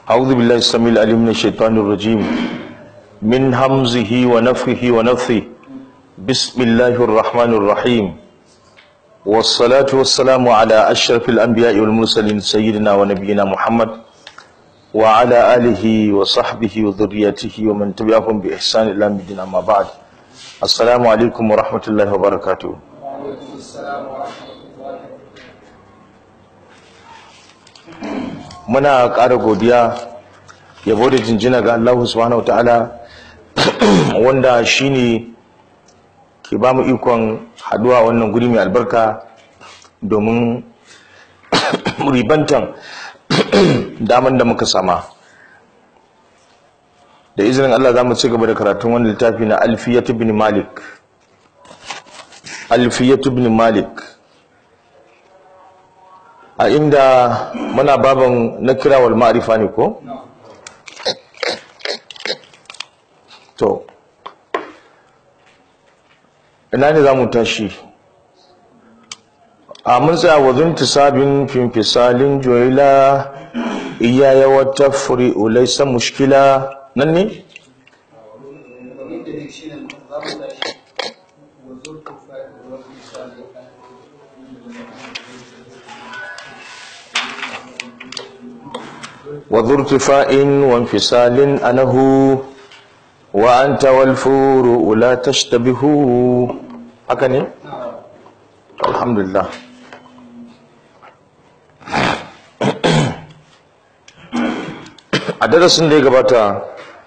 أعوذ بالله السميع العليم من الشيطان الرجيم من همزه ونفخه ونفثه بسم الله الرحمن الرحيم والصلاة والسلام على أشرف الأنبياء والمرسلين سيدنا ونبينا محمد وعلى آله وصحبه وذريته ومن تبعهم بإحسان إلى مدينة أما بعد السلام عليكم ورحمة الله وبركاته muna ƙara godiya yabo da jinjina ga Allah subhanahu wataala wanda shine ke ba mu ikon haduwa wannan guri mai albarka domin ribantan daman da muka sama da izinin Allah za mu ci gaba da karatun wani littafi na alfiyatu bin malik alfiyatu bin malik a inda muna baban na kira wal ma'rifa ne ko to ina ne za mu tashi a mun tsaya wa zunti sabin fimfisalin joyila iyaya wata furi ulaisa mushkila nan ne وذو ارتفاع وانفصال أنه وأنت والفور لا تشتبه هكذا الحمد لله a darasin da ya gabata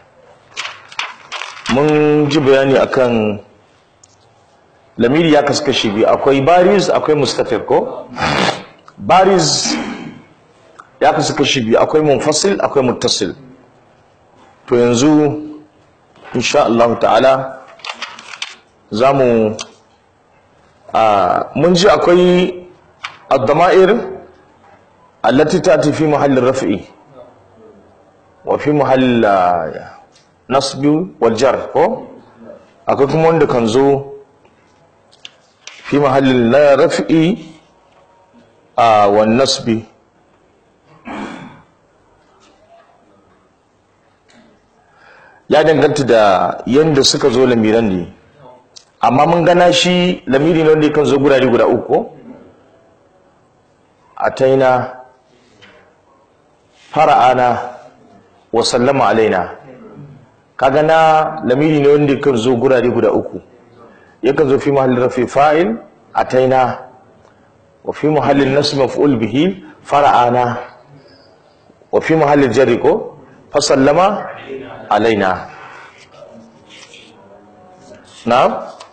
mun ji bayani akan lamiri ya kasu kashi biyu akwai bariz akwai mustatir ko bariz ya kasu kashi biyu akwai munfasil akwai muttasil to yanzu insha Allah ta'ala za mu mun ji akwai ad-dama'ir allati ta'ti fi mahallin raf'i wa fi mahall nasbi wal jar ko akwai kuma wanda kan zo fi mahallin la raf'i a wan nasbi ya danganta da yanda suka zo lamiran ne amma mun gana shi lamiri ne wanda kan zo gurare guda uku ataina fara'ana wa sallama alaina kaga na lamiri ne wanda kan zo gurare guda uku yakan zo fi mahallin rafi fa'il ataina wa fi mahallin nasb maf'ul bihi fara'ana wa fi mahallin jarri ko fa sallama alaina na'am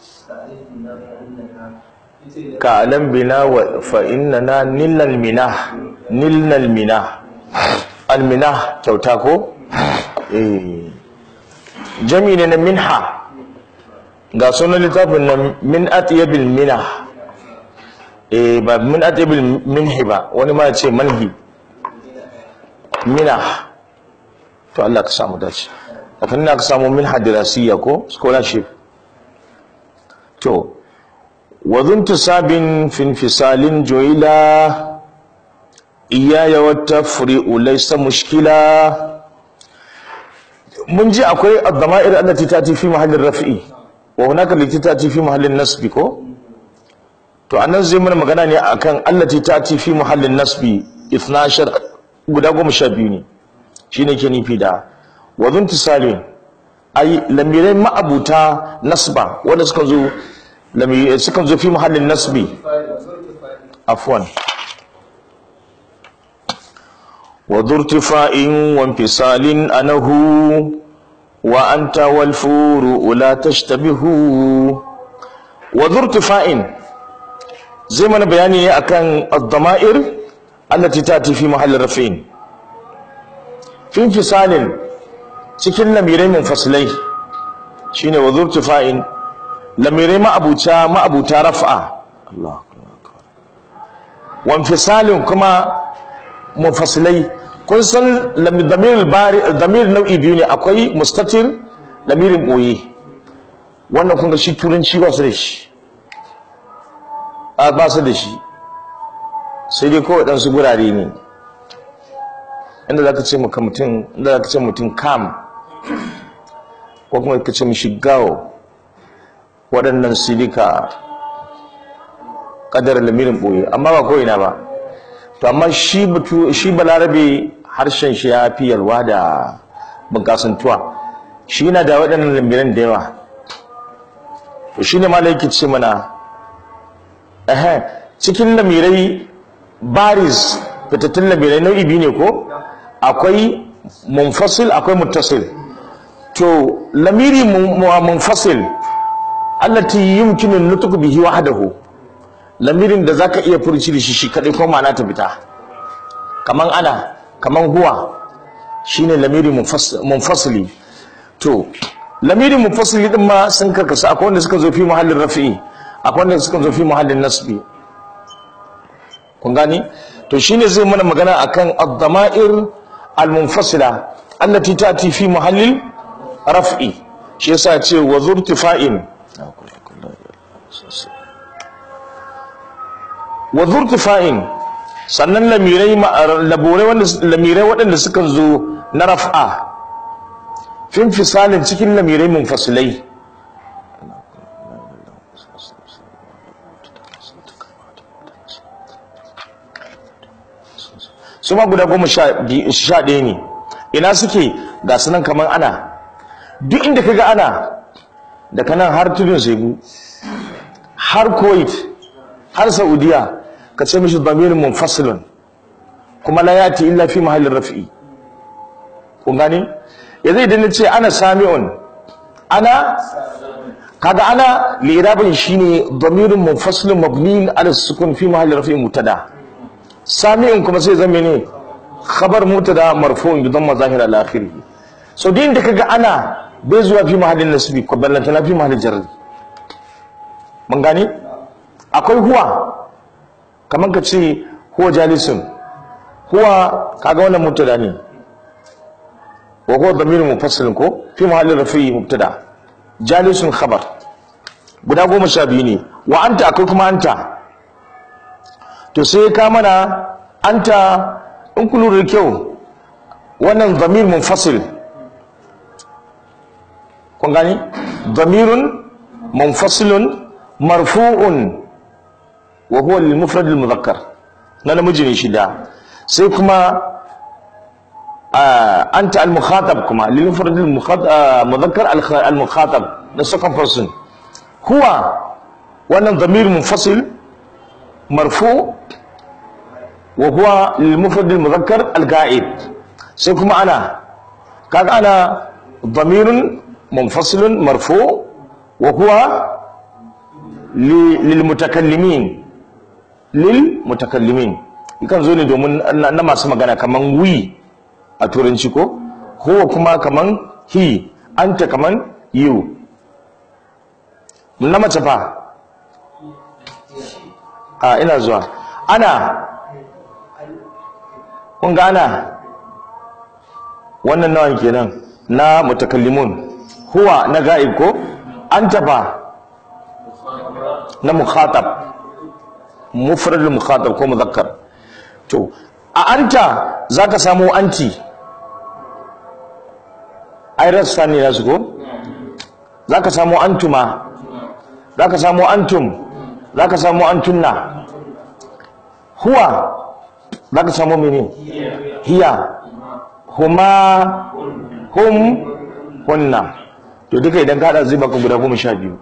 ka alam bina wa fa innana nilal minah nilal minah al minah kyauta ko eh jami ne na minha ga sunan littafin nan min atyabil minah eh ba min atyabil minhi ba wani ma ya ce manhi minah to Allah ka samu dace kafin na ka samu min hadirasiya ko scholarship to wadhun tusabin fin fisalin joila iyaya wata furi'u laysa mushkila mun ji akwai ad-dama'ir allati tati fi mahallin raf'i wa hunaka allati tati fi mahallin nasbi ko to anan zai mana magana ne akan allati tati fi mahallin nasbi 12 guda 12 ne shine ke nufi da wazun tisali ai lamirai ma'abuta nasba wanda suka zo lamirai suka zo fi muhallin nasbi afwan wa dhurtifa'in wa infisalin anahu wa anta wal furu la tashtabihu wa dhurtifa'in zai mana bayani akan ad-dama'ir allati tati fi mahallin raf'in fin fisalin cikin lamirai munfasilai shine wa zurtifa'in lamirai ma'abuta ma'abuta raf'a Allah wan fisalin kuma munfasilai kun san damir bari damir nau'i biyu ne akwai mustatir lamirin boye wannan kun ga shi turanci ba su da shi ba su da shi sai dai kawai ɗansu gurare ne inda za ka ce maka mutum inda za ka ce mutum kam ko kuma ka ce mishi gawo waɗannan silika ƙadar lamirin ɓoye amma ba ko ina ba to amma shi batu shi balarabe harshen shi ya fi yalwa da bunƙasantuwa shi yana da waɗannan lamiran da yawa to shi ne malai yake ce mana ehe cikin lamirai baris fitattun lamirai nau'i biyu ne ko akwai munfasil akwai muttasil to lamiri munfasil allati yumkinu nutqu bihi wahdahu lamirin da zaka iya furci da shi shi kadai ko ma'ana ta fita kaman ana kaman huwa shine lamiri munfasili to lamiri munfasili din ma sun karkasa akwai wanda suka zo fi muhallin rafi'i akwai wanda suka zo fi muhallin nasbi kun gani to shine zai mana magana akan ad-dama'ir al-munfasila allati ta'ti fi muhallil raf'i shi yasa ce wa zurtifa'in wa zurtifa'in sannan lamirai laburai wanda lamirai waɗanda suka zo na raf'a fin fisalin cikin lamirai munfasilai su ma guda goma sha ɗaya ne ina suke ga sunan kamar ana duk inda ka ga ana daga nan har tudun segu har kuwait har saudiya ka ce mishi damirin munfasilun kuma la yati illa fi mahallin rafi'i kun gane yanzu idan na ce ana sami'un ana kaga ana lirabin shine damirin munfasilun mabni ala sukun fi mahallin rafi'i mutada sami'un kuma sai zama ne khabar mutada marfu'un bi dhamma zahir al akhirih so din da kaga ana bai zuwa fi mahallin nasbi ko ballanta na fi mahallin jarri mun gane akwai huwa kamar ka ce huwa jalisun huwa kaga wannan mubtada ne wa huwa dhamirun mufassil ko fi mahallin rafi'i mubtada jalisun khabar guda goma sha biyu ne wa anta akwai kuma anta to sai ka mana anta in ku lura da kyau wannan dhamir munfasil kun gani dhamirun munfasilun marfu'un wa huwa lil mufrad al mudhakkar na namiji ne shida sai kuma anta al mukhatab kuma lil mufrad al mudhakkar al mukhatab the second person huwa wannan dhamir munfasil marfu wa huwa lil mufrad al mudhakkar al ga'ib sai kuma ana kaga ana dhamirun munfasilun marfu wa huwa lilmutakallimin lilmutakallimin yakan zo ne domin na masu magana kaman we a turanci ko huwa kuma kaman he anta kaman you na mace fa a ina zuwa ana kun ga ana wannan nawan kenan na mutakallimun huwa na ga'ib ko anta fa na mukhatab mufradul mukhatab ko muzakkar to a anta zaka samu anti ai rassa ne nasu ko zaka samu antuma zaka samu antum zaka samu antunna huwa zaka samu mene hiya huma hum hunna to duka idan ka hada zai baka guda goma sha biyu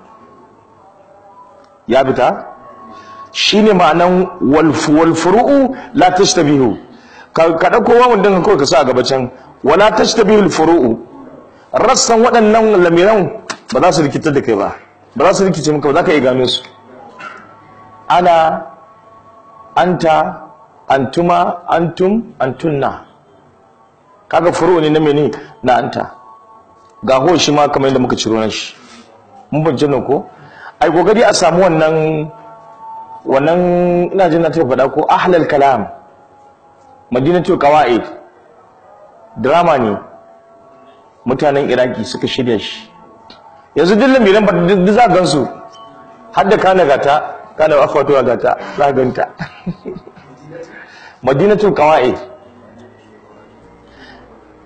ya fita shine ma'anan walfuru'u la tashtabihu ka dauko wawan din kawai ka sa a gaba can wala tashtabihu alfuru'u rassan waɗannan lamiran ba za su rikitar da kai ba ba za su rikice maka ba za ka iya gano su ana anta antuma antum antunna kaga furu'u ne na mene na anta ga ho shi ma kamar yadda muka ciro nan shi mun bayyana ko ai kokari a samu wannan wannan ina jin na ta faɗa ko ahlal kalam madinatul qawaid drama ne mutanen iraki suka shirya shi yanzu duk lamiran ba duk za gan su har da kana gata kana akwatuwa gata za ganta madinatul qawaid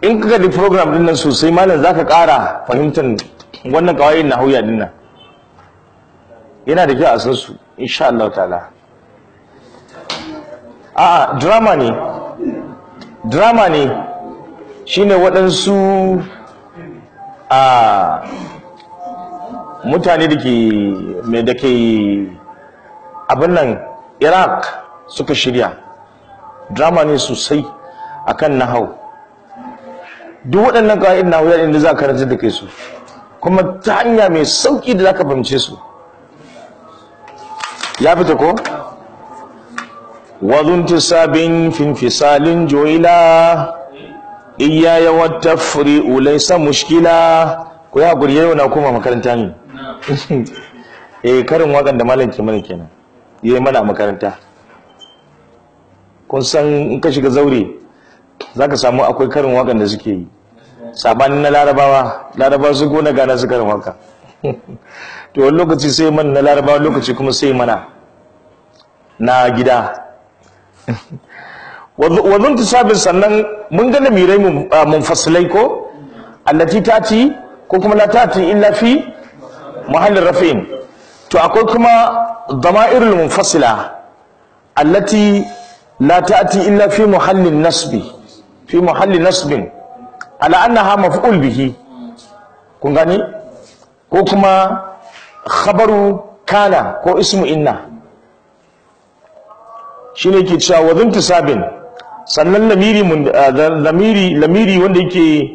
in ka ga program din nan sosai malam zaka ƙara fahimtar wannan kawai na hauya din nan yana da kyau a san su insha Allah ta'ala a'a drama ne drama ne shine waɗansu a mutane da ke mai da ke abin nan iraq suka shirya drama ne sosai akan nahau duk waɗannan kawai nahau yayin da za ka karanta da kai su kuma ta hanya mai sauƙi da za ka fahimce su ya fita ko wazun tisabin finfisalin joila iyaya wata furi ulaisa mushkila ko ya guri yau na koma makaranta ne eh karin wakan da malam ke mana kenan yayi mana a makaranta kun san in ka shiga zaure zaka samu akwai karin wakan da suke yi sabanin na larabawa larabawa su gona gana su karin waka to wani lokaci sai mana na larabawa lokaci kuma sai mana na gida wazun tisabin sannan mun ga lamirai munfasilai ko allati tati ko kuma la tati illa fi muhallin rafin to akwai kuma dama'irul munfasila allati la tati illa fi muhallin nasbi fi muhallin nasbin ala annaha maf'ul bihi kun gani ko kuma khabaru kana ko ismu inna shine ke cewa wazin tisabin sannan lamiri lamiri lamiri wanda yake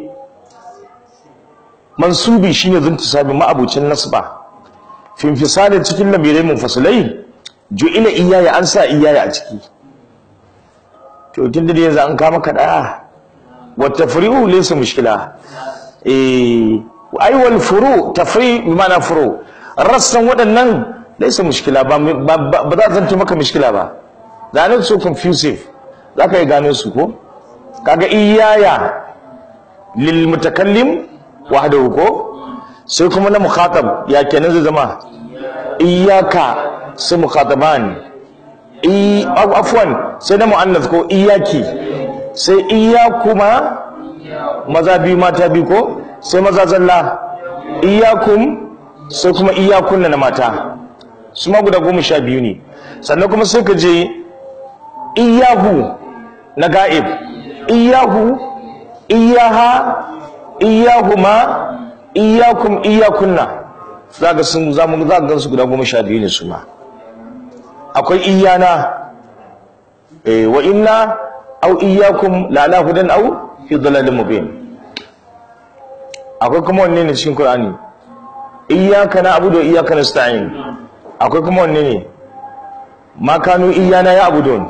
mansubi shine zintisabi ma'abucin nasba finfisali cikin lamirai munfasilai ju'ila iyaya an sa iyaya a ciki to tun da yanzu an kama kada wa tafri'u laysa mushkila eh ai wal furu tafri bi ma'ana furu rassan waɗannan laysa mushkila ba ba za zanto maka mushkila ba da not so confusive zaka yi gano su ko kaga iyaya lil mutakallim wahdahu ko sai kuma na mukhatab ya kenan zai zama iyyaka sai mukhataban i afwan sai na muannath ko iyyaki sai iyyakuma maza biyu mata biyu ko sai maza zalla iyyakum sai kuma iyyakunna na mata su ma guda goma sha biyu ne sannan kuma sai ka je iyyahu na ga'ib iyyahu iyyaha iyahuma iyakum iyakunna zaka sun zamu zaka gansu guda goma sha biyu ne su ma akwai iyana eh wa inna aw iyakum la ala hudan aw fi dhalalin mubin akwai kuma wanne ne cikin qur'ani iyyaka na'budu wa iyyaka nasta'in akwai kuma wanne ne ma kanu iyana ya abudun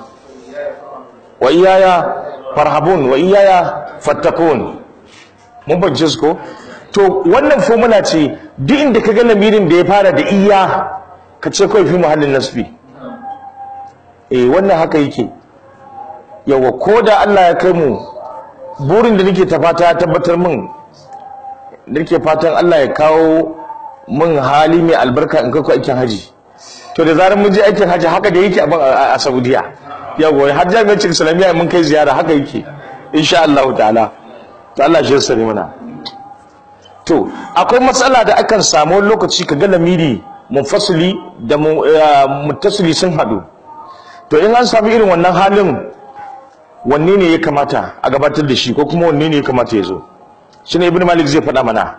wa iyaya farhabun wa iyaya fattakun mun bance su ko to wannan formula ce duk inda ka ga lamirin da ya fara da iya ka ce kawai fi muhallin nasbi eh wannan haka yake yawa ko da Allah ya kai mu burin da nake ta fata ya tabbatar min da nake fatan Allah ya kawo min hali mai albarka in kai ku aikin haji to da zarar mun je aikin haji haka da yake a Saudiya yawa har jami'ar Islamiyya mun kai ziyara haka yake insha Allah ta'ala to Allah shi sani mana to akwai matsala da akan samu lokaci ka ga lamiri munfasili da muttasili sun hadu to in an samu irin wannan halin wanne ne ya kamata a gabatar da shi ko kuma wanne ne ya kamata ya zo shine ibnu malik zai faɗa mana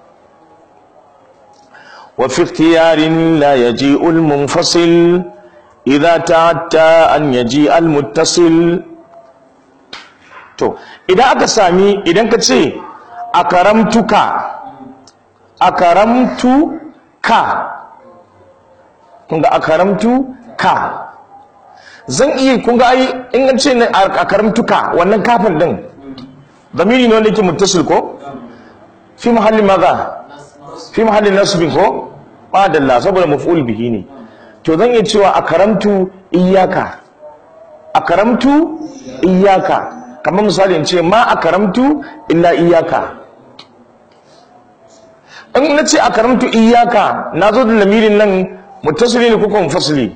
wa fi ikhtiyarin la yaji'u al-munfasil idza ta'atta an yaji al-muttasil to idan aka sami idan ka ce a karamtuka a karamtu ka kunga a karamtu ka zan iya kunga ai in an ce a karamtuka wannan kafin din zamiri ne wanda yake muttasil ko fi mahallin maza fi mahallin nasbin ko ba dalla saboda maf'ul bihi ne to zan iya cewa a karamtu iyaka a karamtu iyaka kamar misali in ce ma a karamtu illa iyaka in na ce a karamtu iyaka na zo da lamirin nan mutasili ne kuka munfasili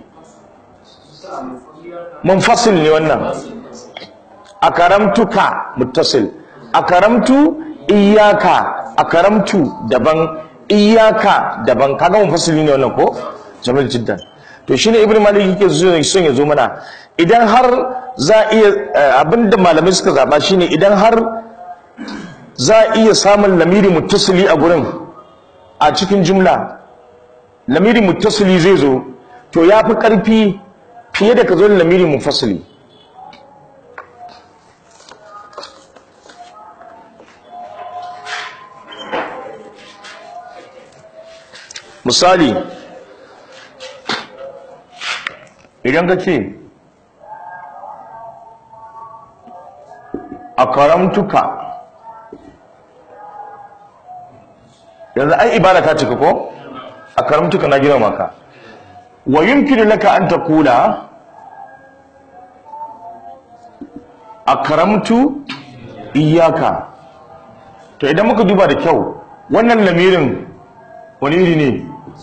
munfasil ne wannan a karamtuka mutasil akaramtu iyaka akaramtu daban iyaka daban kaga mun fasili ne wannan ko jamil jiddan to shine ibnu malik yake son ya zo mana idan har za iya abinda malamai suka zaba shine idan har za iya samun lamiri muttasili a gurin a cikin jumla lamiri muttasili zai zo to ya fi ƙarfi fiye da ka zo da lamiri munfasili misali idan ka ce a karamtuka yanzu ai ibada ta cika ko a karamtuka na gina maka wa yumkinu laka an taqula akramtu iyyaka to idan muka duba da kyau wannan lamirin wani iri ne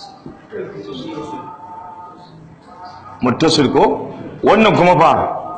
muttasil ko wannan kuma fa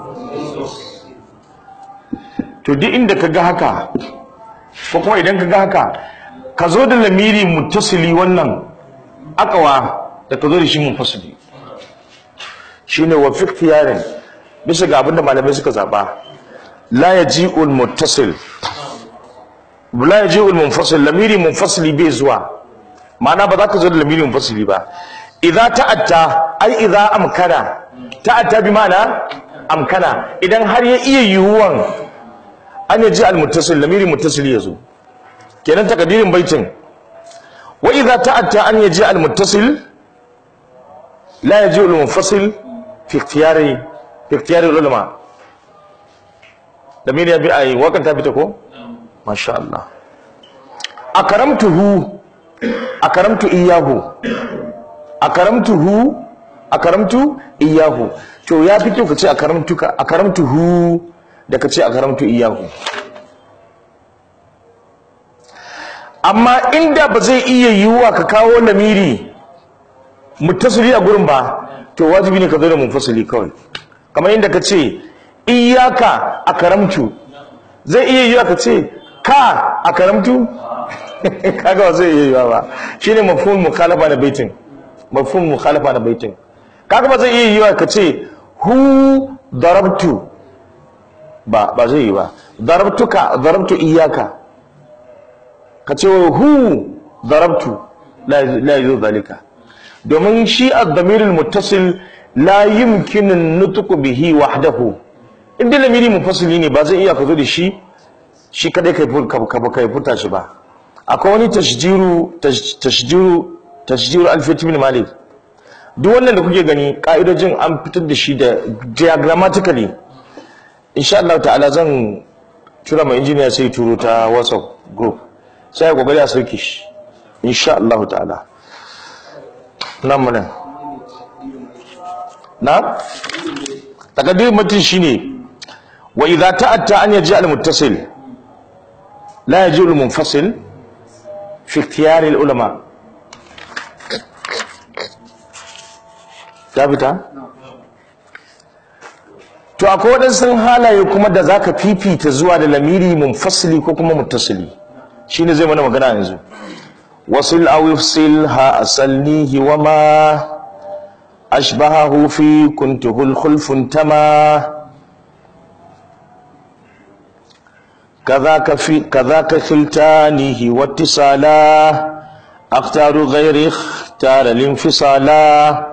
to duk inda ka ga haka ko kuma idan ka ga haka ka zo da lamiri muttasili wannan akawa da ka zo da shi munfasili shine wa fi ikhtiyarin bisa ga abinda malamai suka zaba la yaji'ul muttasil la yaji'ul munfasil lamiri munfasili bai zuwa ma'ana ba za ka zo da lamiri munfasili ba idza ta'atta ai idza amkana ta'atta bi ma'ana amkana idan har ya iya yiwuwan an yaji al muttasil lamiri muttasil ya zo kenan takadirin baitin wa idza ta'atta an yaji al muttasil لا يجوز المنفصل في اختيار في اختيار العلماء ضمير يا بي وقت تابتكو ما شاء الله اكرمته اكرمت اياه اكرمته اكرمت اياه to ya fito kace akaramtuka akaramtuhu da kace akaramtu iyahu amma inda ba zai iya yiwuwa ka kawo lamiri muttasili a gurin ba to wajibi ne ka zo da munfasili kawai kamar inda ka ce iyaka a karamtu zai iya yiwa ka ce ka a karamtu kaga ba zai iya yiwa ba shine mafhum mukhalafa na baitin mafhum mukhalafa na baitin kaga ba zai iya yiwa ka ce hu darabtu ba ba zai yi ba darabtuka darabtu iyaka ka ce hu darabtu la la yuzu zalika domin shi ad-damirul muttasil la yumkinu nutqu bihi wahdahu inda lamiri mufassili ne ba zai iya ka zo da shi shi kadai kai kai furta shi ba akwai wani tashjiru tashjiru tashjiru alfiyat ibn malik duk wannan da kuke gani ka'idojin an fitar da shi da diagrammatically insha Allah ta'ala zan tura mai injiniya sai turo ta WhatsApp group sai ya kokari a sauke shi insha Allah ta'ala nan mana na takaddirin mutum shine wa idza ta'atta an yaji al-muttasil la yaji al-munfasil fi ikhtiyar al-ulama ta fita to akwai waɗansu halaye kuma da zaka fifita zuwa da lamiri munfasili ko kuma muttasili shine zai mana magana yanzu wasil aw yufsilha asalnihi wama ashbahahu fi kuntuhu al-khulfun tama كذاك في كذاك خلتانه واتصالا اختار غير اختار الانفصالا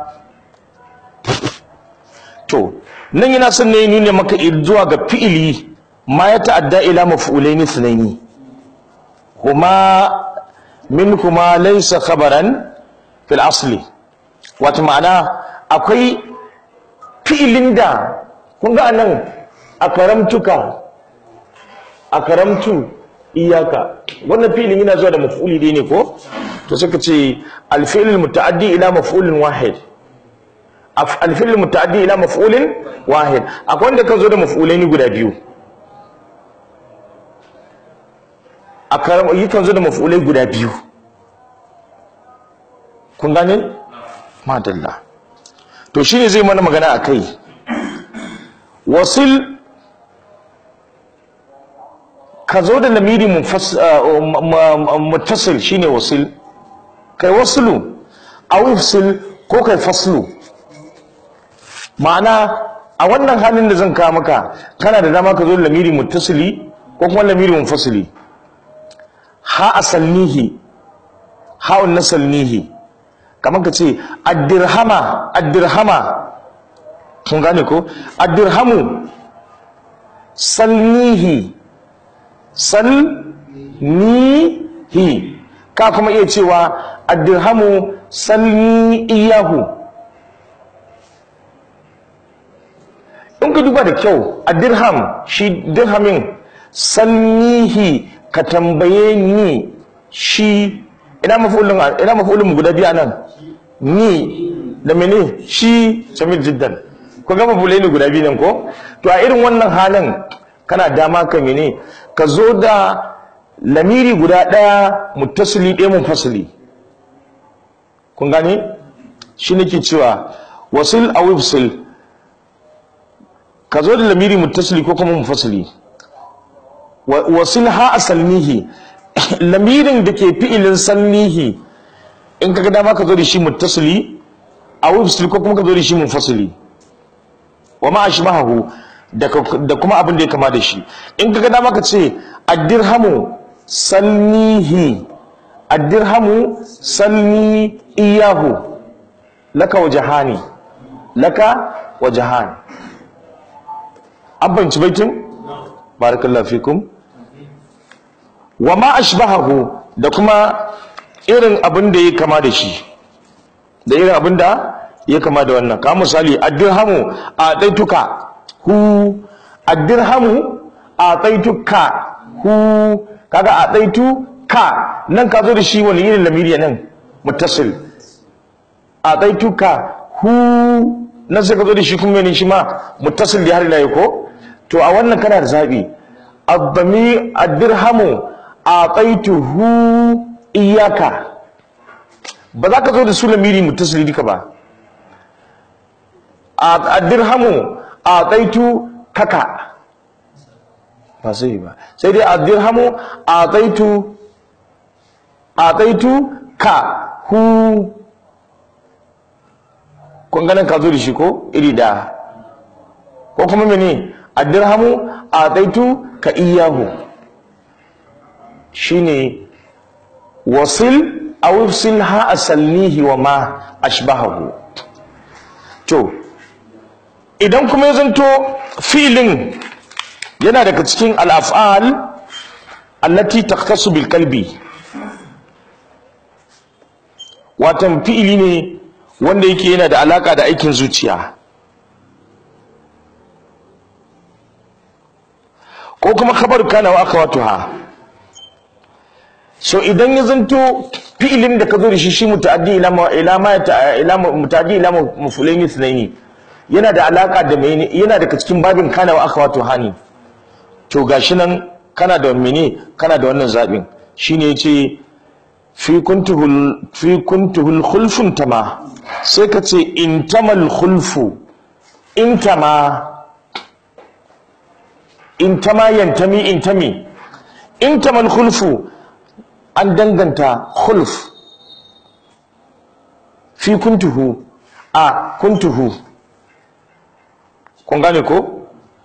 to nan yana son ne nuna maka zuwa ga fi'ili ma ya ta'adda ila maf'ulaini sunaini huma min kuma laysa khabaran fil asli wato ma'ana akwai fi'ilin da kun ga anan akaramtuka akaramtu iyaka wannan fi'ilin yana zuwa da maf'uli dai ne ko to suka ce al-fi'l mutaaddi ila maf'ulin wahid alfil mutaaddi ila maf'ulin wahid akwai wanda ka zo da maf'ulaini guda biyu a karam yi kan zo da maf'ulai guda biyu kun gane madalla to shine zai mana magana akai wasil ka zo da lamiri muttasil shine wasil kai waslu aw ifsil ko kai faslu ma'ana a wannan halin da zan kawo maka kana da dama ka zo da lamiri muttasili ko kuma lamiri munfasili ha asalnihi ha nasalnihi kamar ka ce addirhama addirhama kun gane ko addirhamu salnihi salnihi ka kuma iya cewa addirhamu salni iyahu in ka duba da kyau a dirham shi dirhamin salnihi ka tambaye ni shi ina mafulin ina mafulin guda biya nan ni da mene shi jamil jiddan ko ga mafulai ne guda biyu nan ko to a irin wannan halin kana dama ka mene ka zo da lamiri guda ɗaya muttasili ɗaya munfasili kun gane shi nake cewa wasil a wibsil ka zo da lamiri muttasili ko kuma munfasili wasil ha asalnihi lamirin da ke fi'ilin salnihi in kaga dama ka zo da shi muttasili a wibsil ko kuma ka zo da shi munfasili wa ma ashbahu da kuma abin da ya kama da shi in kaga dama ka ce addirhamu salnihi addirhamu salni iyahu laka wajahani laka wajahani an banci baitin barakallahu fikum wa ma ashbahahu da kuma irin abin da ya kama da shi da irin abin da ya kama da wannan ka misali addirhamu a daituka hu addirhamu a daituka hu kaga a daitu ka nan ka zo da shi wani irin lamiri nan muttasil a daituka hu nan sai ka zo da shi kuma ne shi ma muttasil da har ila ko to a wannan kana da zabi addami addirhamu a'taituhu iyaka ba za ka zo da su lamiri muttasili duka ba addirhamu a'taitu kaka ba sai ba sai dai addirhamu a'taitu a'taitu ka hu kun ganin ka zo da shi ko iri da ko kuma mene addirhamu a'taitu ka iyahu shine wasil aw ifsil ha asalnihi wa ma ashbahahu to idan kuma ya zanto filin yana daga cikin al'af'al allati takhtassu bil qalbi watan fi'ili ne wanda yake yana da alaka da aikin zuciya ko kuma khabar kana wa akhawatuha so idan ya zanto fi'ilin da ka zo da shi shi muta'addi ila ma ila ma ila muta'addi ila mafulaini sunaini yana da alaka da mene yana daga cikin babin kana wa akhawatu hani to gashi nan kana da mene kana da wannan zabin shine yace fi kuntuhul fi kuntuhul khulfun tama sai ka ce intamal khulfu intama intama yantami intami intamal khulfu an danganta khulf fi kuntuhu a kuntuhu kun gane ko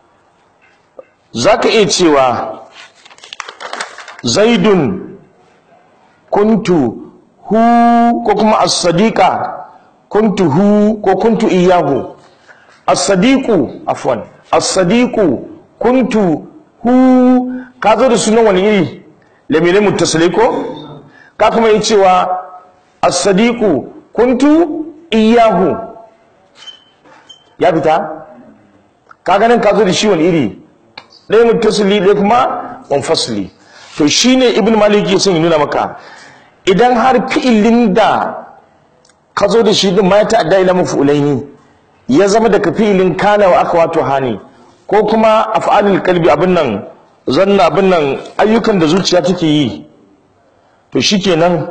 za ka iya cewa zaidun kuntu hu ko kuma as-sadiqa kuntu hu ko kuntu iyahu as-sadiqu afwan as-sadiqu kuntu hu ka zo da sunan wani iri lamire muttasilai ko ka kuma yi cewa as-sadiqu kuntu iyahu ya fita ka ganin ka zo da shi wani iri ɗaya muttasili ɗaya kuma munfasili to shine ibn malik ya son ya nuna maka idan har fi'ilin da ka zo da shi din ma ya ta'adda ila mafulaini ya zama daga fi'ilin kana wa aka wato hani ko kuma af'alul qalbi abin nan zanna abin nan ayyukan da zuciya take yi to shikenan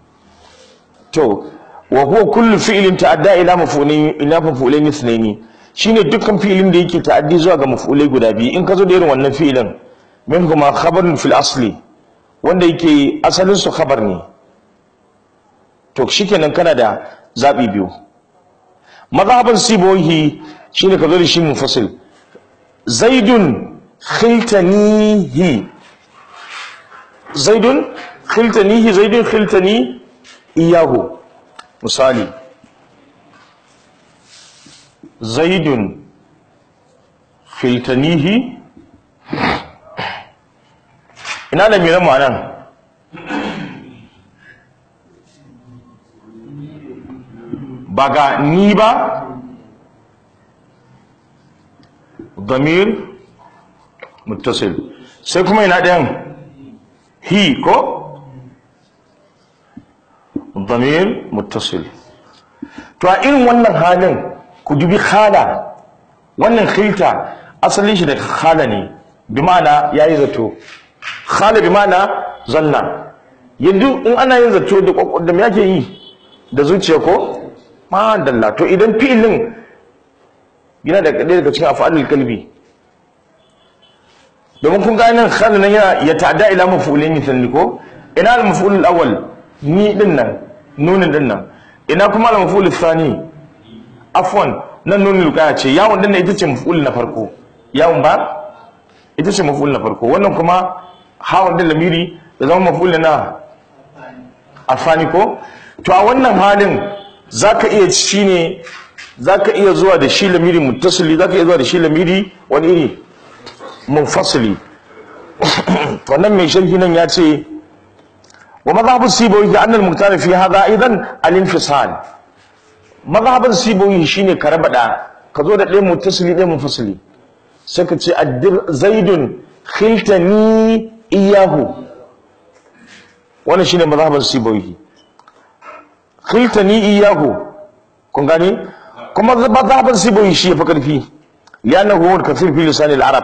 to wa huwa kullu fi'lin ta'adda ila maf'ulin ila maf'ulain ithnaini shine dukkan fi'ilin da yake ta'addi zuwa ga maf'ulai guda biyu in ka zo da irin wannan fi'ilin min kuma khabarun fil asli wanda yake asalin su khabar ne to shikenan kana da zabi biyu mazhaban sibohi shine ka zo da shi munfasil zaidun khiltanihi zaidun khiltanihi zaidun khiltani iyahu misali zaidun khiltanihi ina da miran ma'anan ba ga ni ba damir muttasil sai kuma ina ɗayan hi ko damir muttasil to a irin wannan halin ku dubi khala wannan khilta asalin shi daga khala ne bi ma'ana yayi zato khala bi ma'ana zanna yanzu in ana yin zato da kwakwar me yake yi da zuciya ko ma dalla to idan fi'ilin yana da ɗaya daga cikin af'alul kalbi domin kun ga nan khala nan yana ya ta'adda ila maf'ulin mithli ko ina al maf'ul awwal ni din nan nunin din nan ina kuma al maf'ul thani afwan nan nunin lukaya ce yawon din nan ita ce maf'ul na farko yawon ba ita ce maf'ul na farko wannan kuma hawan din lamiri da zama maf'ul na afani ko to a wannan halin zaka iya shine zaka iya zuwa da shi lamiri muttasili zaka iya zuwa da shi lamiri wani iri munfasili wannan mai sharhi nan ya ce wa madhhabu sibawi da annal muqtar fi hadha aidan al-infisal madhhabun sibawi shine ka raba da ka zo da ɗaya muttasili ɗaya munfasili sai ka ce addir zaidun khiltani iyahu wannan shine madhhabun sibawi khiltani iyahu kun gani kuma madhhabun sibawi shi yafi karfi li'annahu huwa al-kathir fi lisan al-arab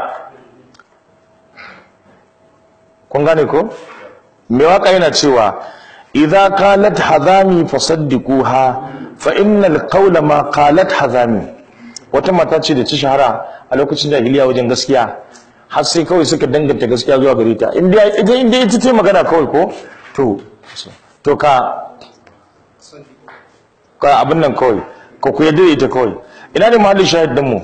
kun gane ko me waka yana cewa idza qalat hadami fasaddiquha fa innal qawla ma qalat hadami wata mata ce da ta shahara a lokacin jahiliya wajen gaskiya har sai kawai suka danganta gaskiya zuwa gare ta inda idan inda ita ce magana kawai ko to to ka ka abin nan kawai ko ku yadda ita kawai ina ne mahallin shahid din mu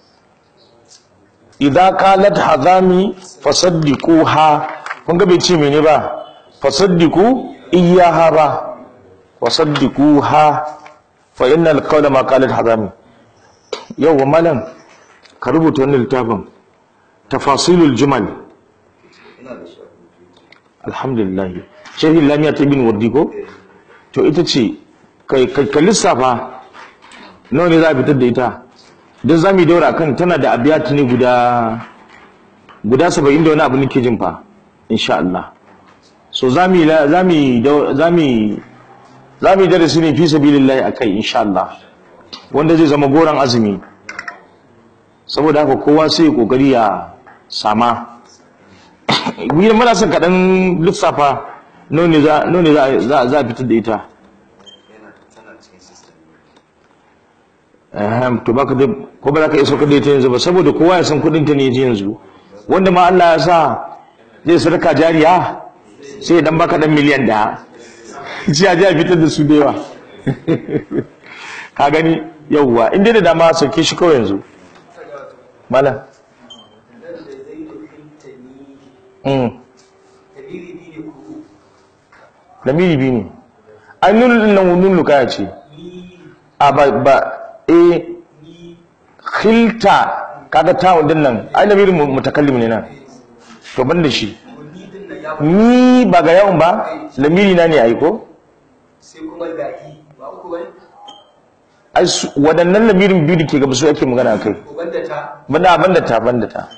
idza qalat hadami fasaddiquha kun ga bai ce mene ba fasaddiqu iyyaha ba wasaddiquha fa innal qawla ma qalat hadami yau malam ka rubuta wannan littafin tafasilul jumal alhamdulillah shehi lamiya ta bin wardi ko to ita ce kai ka lissafa nawa ne za a fitar da ita don za mu yi daura kan tana da abiyat ne guda guda saba'in da wani abu nake jin fa insha Allah so za mu za mu za mu za mu darasi ne fi sabilillahi akai insha Allah wanda zai zama goran azumi saboda haka kowa sai kokari ya sama wuyar muna son kaɗan lissafa none za none za za a fitar da ita Ahem, to baka da ko ba za ka iso kada ita yanzu ba saboda kowa ya san kudin ta ne yanzu wanda ma Allah ya sa zai sadaka jariya sai dan baka dan miliyan da ji a ji a fitar da su da yawa ka gani yawwa inda da dama sauke shi kawai yanzu mala lamiri bi ne an nuna nan nun lukaya ce a ba ba e khilta kaga tawun din nan ai lamiri mutakallim ne nan to ban da shi ni ba ga yawon ba lamiri na ne aiko sai kuma gaki ba uku bane ai waɗannan lamirin biyu da ke gaba su ake magana kai ko banda ta banda banda ta banda ta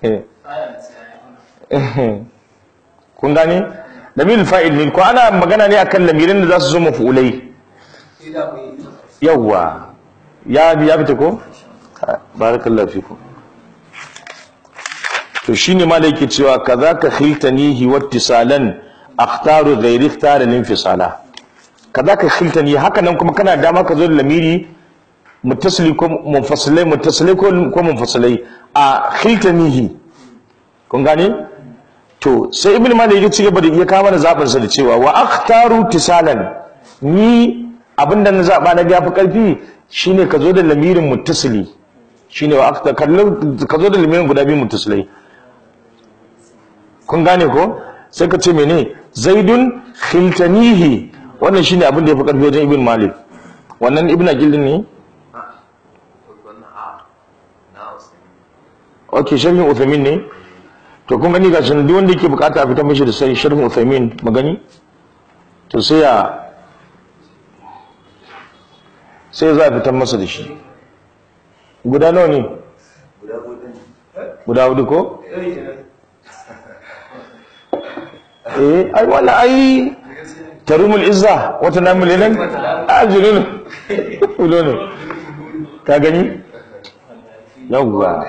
kun gane lamirin fa'il ne ko ana magana ne akan lamirin da za su zo mafulai sai da mu yi yawwa ya ya fita ko barakallahu fiku to shine ma da yake cewa kazaka khiltanihi wattisalan akhtaru ghairi ikhtara linfisala kazaka khiltani haka nan kuma kana dama ka zo da lamiri muttasili ko munfasilai muttasili ko ko munfasilai a khiltanihi kun gane to sai ibn malik ya ci gaba da iya kawo mana zabin sa da cewa wa akhtaru tisalan ni abinda na zaba na gafi karfi shine ka zo da lamirin muttasili shine wa akhtar kallon ka zo da lamirin guda biyu muttasilai kun gane ko sai ka ce mene zaidun khiltanihi wannan shine abin da ya fi karfi wajen ibn malik wannan ibn aqil din ne ok sharhin uthaymin ne to kun gani ga shi duk wanda yake bukata a fitar mishi da sai sharhin uthaymin magani to sai ya sai za a fitar masa da shi guda nawa ne guda hudu ko eh ai wala ai tarumul izza wata namul ilan ajrun ulo ne ka gani yawwa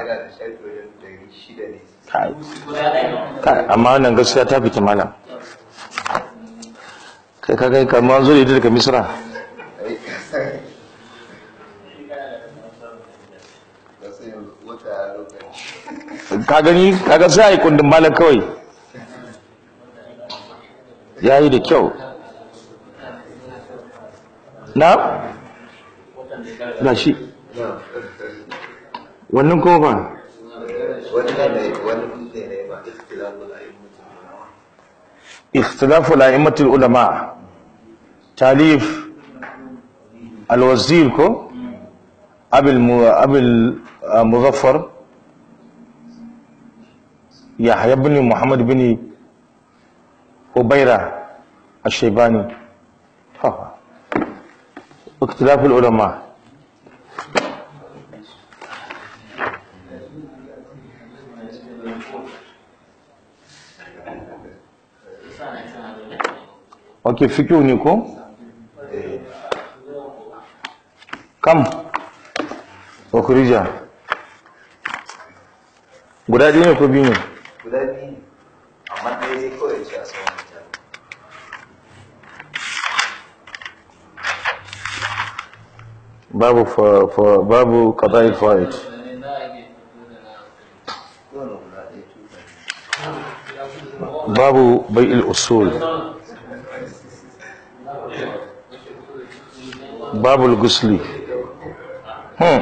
kai kai amma wannan gaskiya ta fita malam kai ka kai kamar zo da ita daga misra ka gani kaga sai a yi kundin malam kawai ya yi da kyau na ga shi wannan kuma ba اختلاف الأئمة العلماء تاليف الوزير كو أبي الم... أبي المظفر يحيى بن محمد بن هبيرة الشيباني ها. اختلاف العلماء ok fikiyu ne ko kam okurija guda ɗaya ne ko biyu ne guda biyu ne amma ɗaya zai kawai ce a sauran mutane babu fa, fa, babu qada'il fawaid kowane guda ɗaya tuta babu bai'il usul babu al-gusli hmm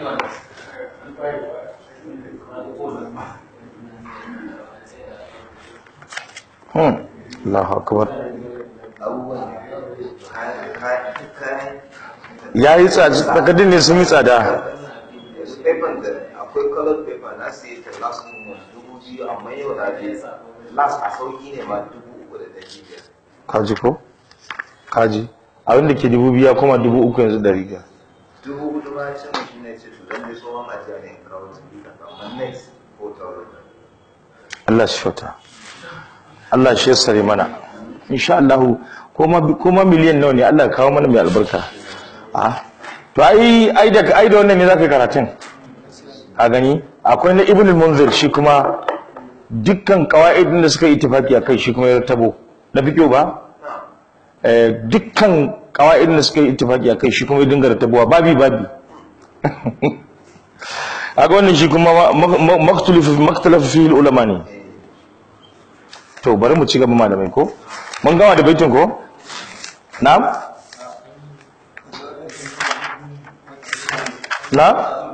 hmm Allahu akbar abubuwan kayan kayan duk kayan yayi tsada takardun ne sun yi tsada yanzu paper da akwai colored paper na siye ta last month dubu biyu amma yau na je last a sauki ne ma dubu uku da ɗari biyar kaji ko kaji abin da ke dubu biya kuma dubu uku yanzu da riga dubu hudu ma ce mu shi ne ce to dan dai tsohon ajiya ne in kawo su bi amma next ko tauro Allah shi shauta Allah shi yassare mana insha Allah kuma kuma miliyan nawa ne Allah ya kawo mana mai albarka ah to ai ai da ai da wannan ne zaka yi karatun a gani akwai na Ibn al-Munzir shi kuma dukkan qawaidin da suka yi ittifaki akai shi kuma ya tabo na fiqo ba eh dukkan qawaidin da suka yi ittifaki akai shi kuma ya dinga tabowa babi babi aga wannan shi kuma maktulufu maktalafu fi ulama ne to bari mu ci gaba malamai ko mun gama da baitin ko na'am na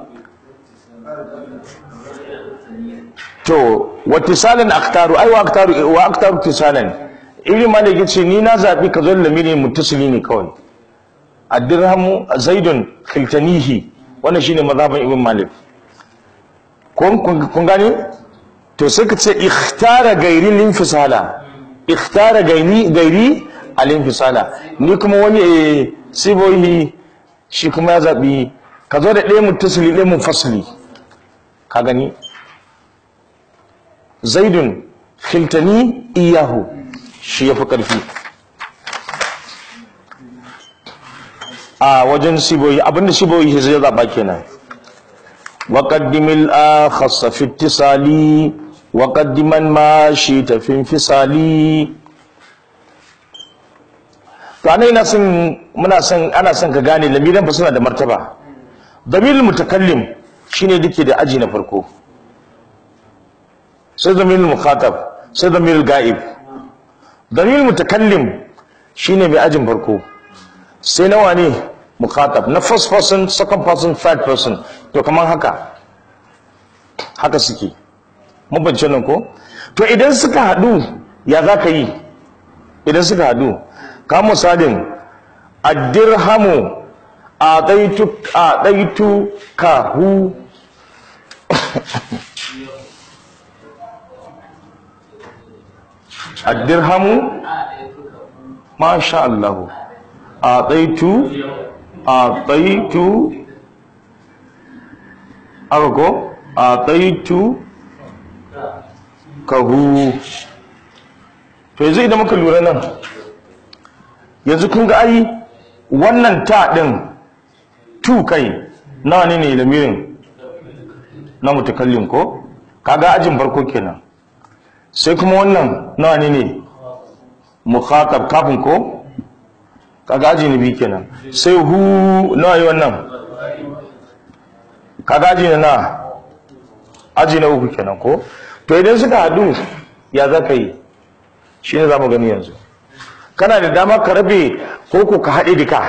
to wattisalan aktaru ai wa aktaru wa aktaru tisalan ibn malik yace ni na zabi ka zo lamiri muttasili ne kawai ad-dirhamu zaidun khiltanihi wannan shine mazhaban ibn malik kun kun gane to sai ka ce ikhtara gairi linfisala ikhtara gairi gairi alinfisala ni kuma wani eh, sibohi shi kuma ya zabi ka zo da ɗaya muttasili ɗaya munfasili ka gani zaidun khiltani iyahu shi ya fi ƙarfi a wajen siboyi abinda siboyi zai zaɓa kenan وقدم الآخص في اتصالي وقدما ما شئت في انفصالي to ana ina son muna son ana son ka gane lamiran fa suna da martaba damirul mutakallim shine dake da aji na farko sai damirul mukhatab sai damirul ga'ib damirul mutakallim shine mai ajin farko sai nawa ne mukhatab na first person second person third person to kaman haka haka suke mun bance nan ko to idan suka hadu ya za ka yi idan suka hadu ka misalin addirhamu a ɗaitu a ɗaitu ka hu addirhamu masha Allah a ɗaitu a ɗaitu aka ko a ɗaitu ka hu to yanzu idan muka lura nan yanzu kun ga ai wannan ta ɗin tu kai nawa ne ne lamirin na mutakallin ko kaga ajin farko kenan sai kuma wannan nawa ne ne mukhatab kafin ko kaga aji na biyu kenan sai hu nawa yi wannan kaga aji na na aji na uku kenan ko to idan suka hadu ya za ka yi shi ne za mu gani yanzu kana da dama ka rabe ko ko ka haɗe duka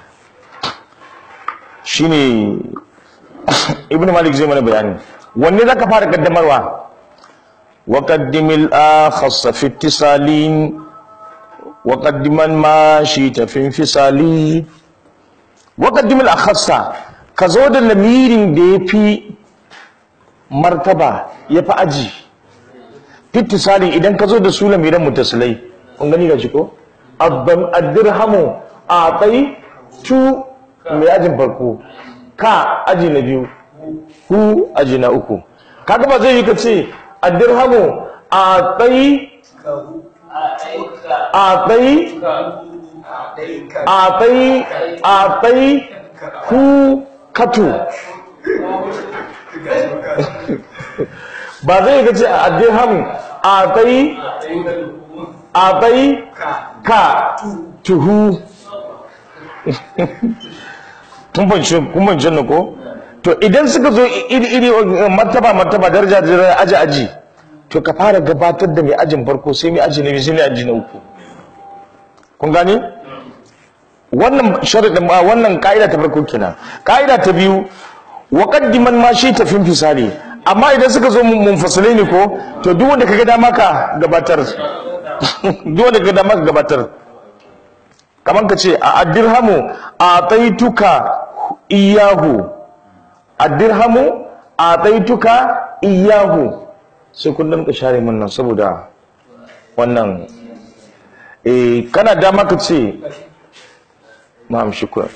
shi ne ibn malik zai mana bayani wanne za ka fara kaddamarwa وقدم الآخص في اتصال وقدم ما شئت في انفصال وقدم الأخص كزود اللمير دي في مرتبة يفا أجي في اتصال إذن كزود سولة ميرا متصلي ungani ga ko addirhamu a tsayi tu mai ajin farko ka aji na biyu hu aji na uku kaga ba zai yi ka ce addirhamu a tsayi a tsayi a tsayi a tsayi hu katu ba zai ga ce addirhamu a tsayi a tsayi ka tuhu kun bancin na ko to idan suka zo iri-iri martaba martaba daraja da aji aji to ka fara gabatar da mai ajin farko sai mai aji na biyu sai mai aji na uku kun gane wannan sharadin ba wannan ka'ida ta farko kenan ka'ida ta biyu wa qaddiman ma shi tafin fisali amma idan suka zo munfasalai ne ko to duk wanda kaga dama ka gabatar duk wanda kaga dama ka gabatar kaman ka ce a addirhamu a taituka iyahu addirhamu a taituka iyahu sai kun ka share mun nan saboda wannan eh kana dama ka ce ma'am shukran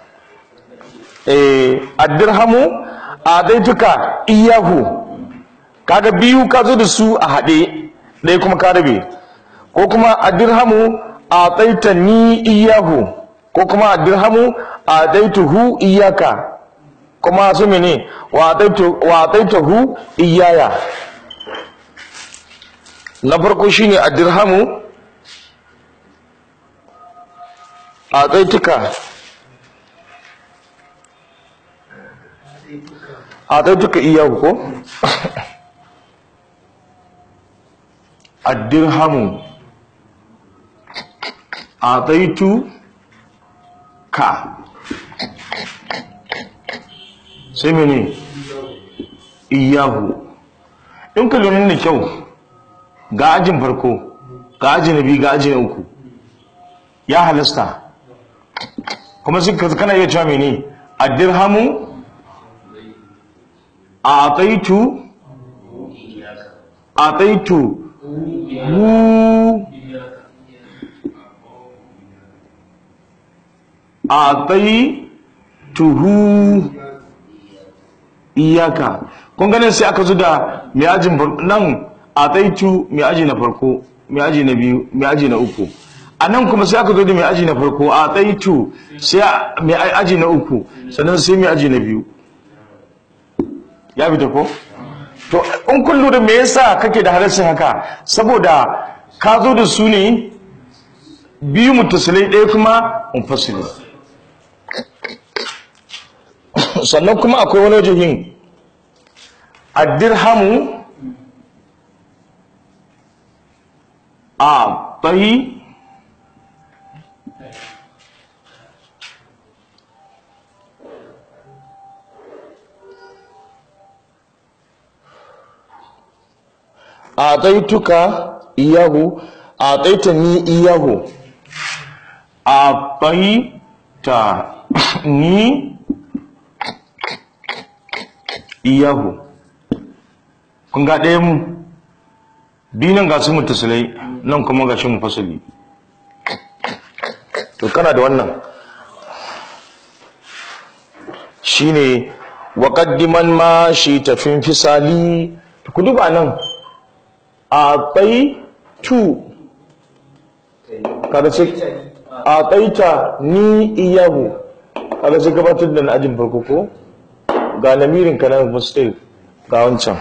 eh addirhamu a taituka iyahu kaga biyu ka zo da su a haɗe ɗaya kuma ka rabe ko kuma addirhamu a taita ni iyahu ko kuma addirhamu a taituhu iyaka kuma su mene wa taitahu iyaya na farko shine a dirhamu a taituka a taituka iyahu ko a dirhamu a taitu ka sai mene iyahu in ka lura da kyau ga ajin farko ga aji na biyu ga aji na uku ya halasta kuma suka kana iya cewa mene a dirhamu a taitu a taitu hu a taituhu iyaka kun ganin sai aka zo da mai ajin nan a taitu mai aji na farko mai aji na biyu mai aji na uku a nan kuma sai aka zo da mai aji na farko a taitu sai mai aji na uku sannan sai mai aji na biyu ya fita ko to in kun lura me yasa kake da halarcin haka saboda ka zo da su ne biyu mutasilai ɗaya kuma munfasili sannan kuma akwai wani wajihin addirhamu a tahi a taituka iyahu a taita ni iyahu a taita ni iyahu kun ga ɗaya mu binan ga su mutasilai nan kuma ga shi mu fasali to kana da wannan shine wa qaddiman ma shi tafin fisali ku duba nan a bai tu kada ce a baita ni iyahu kada ce gabatar da na ajin farko ko ga lamirin ka nan mustaq ga wancan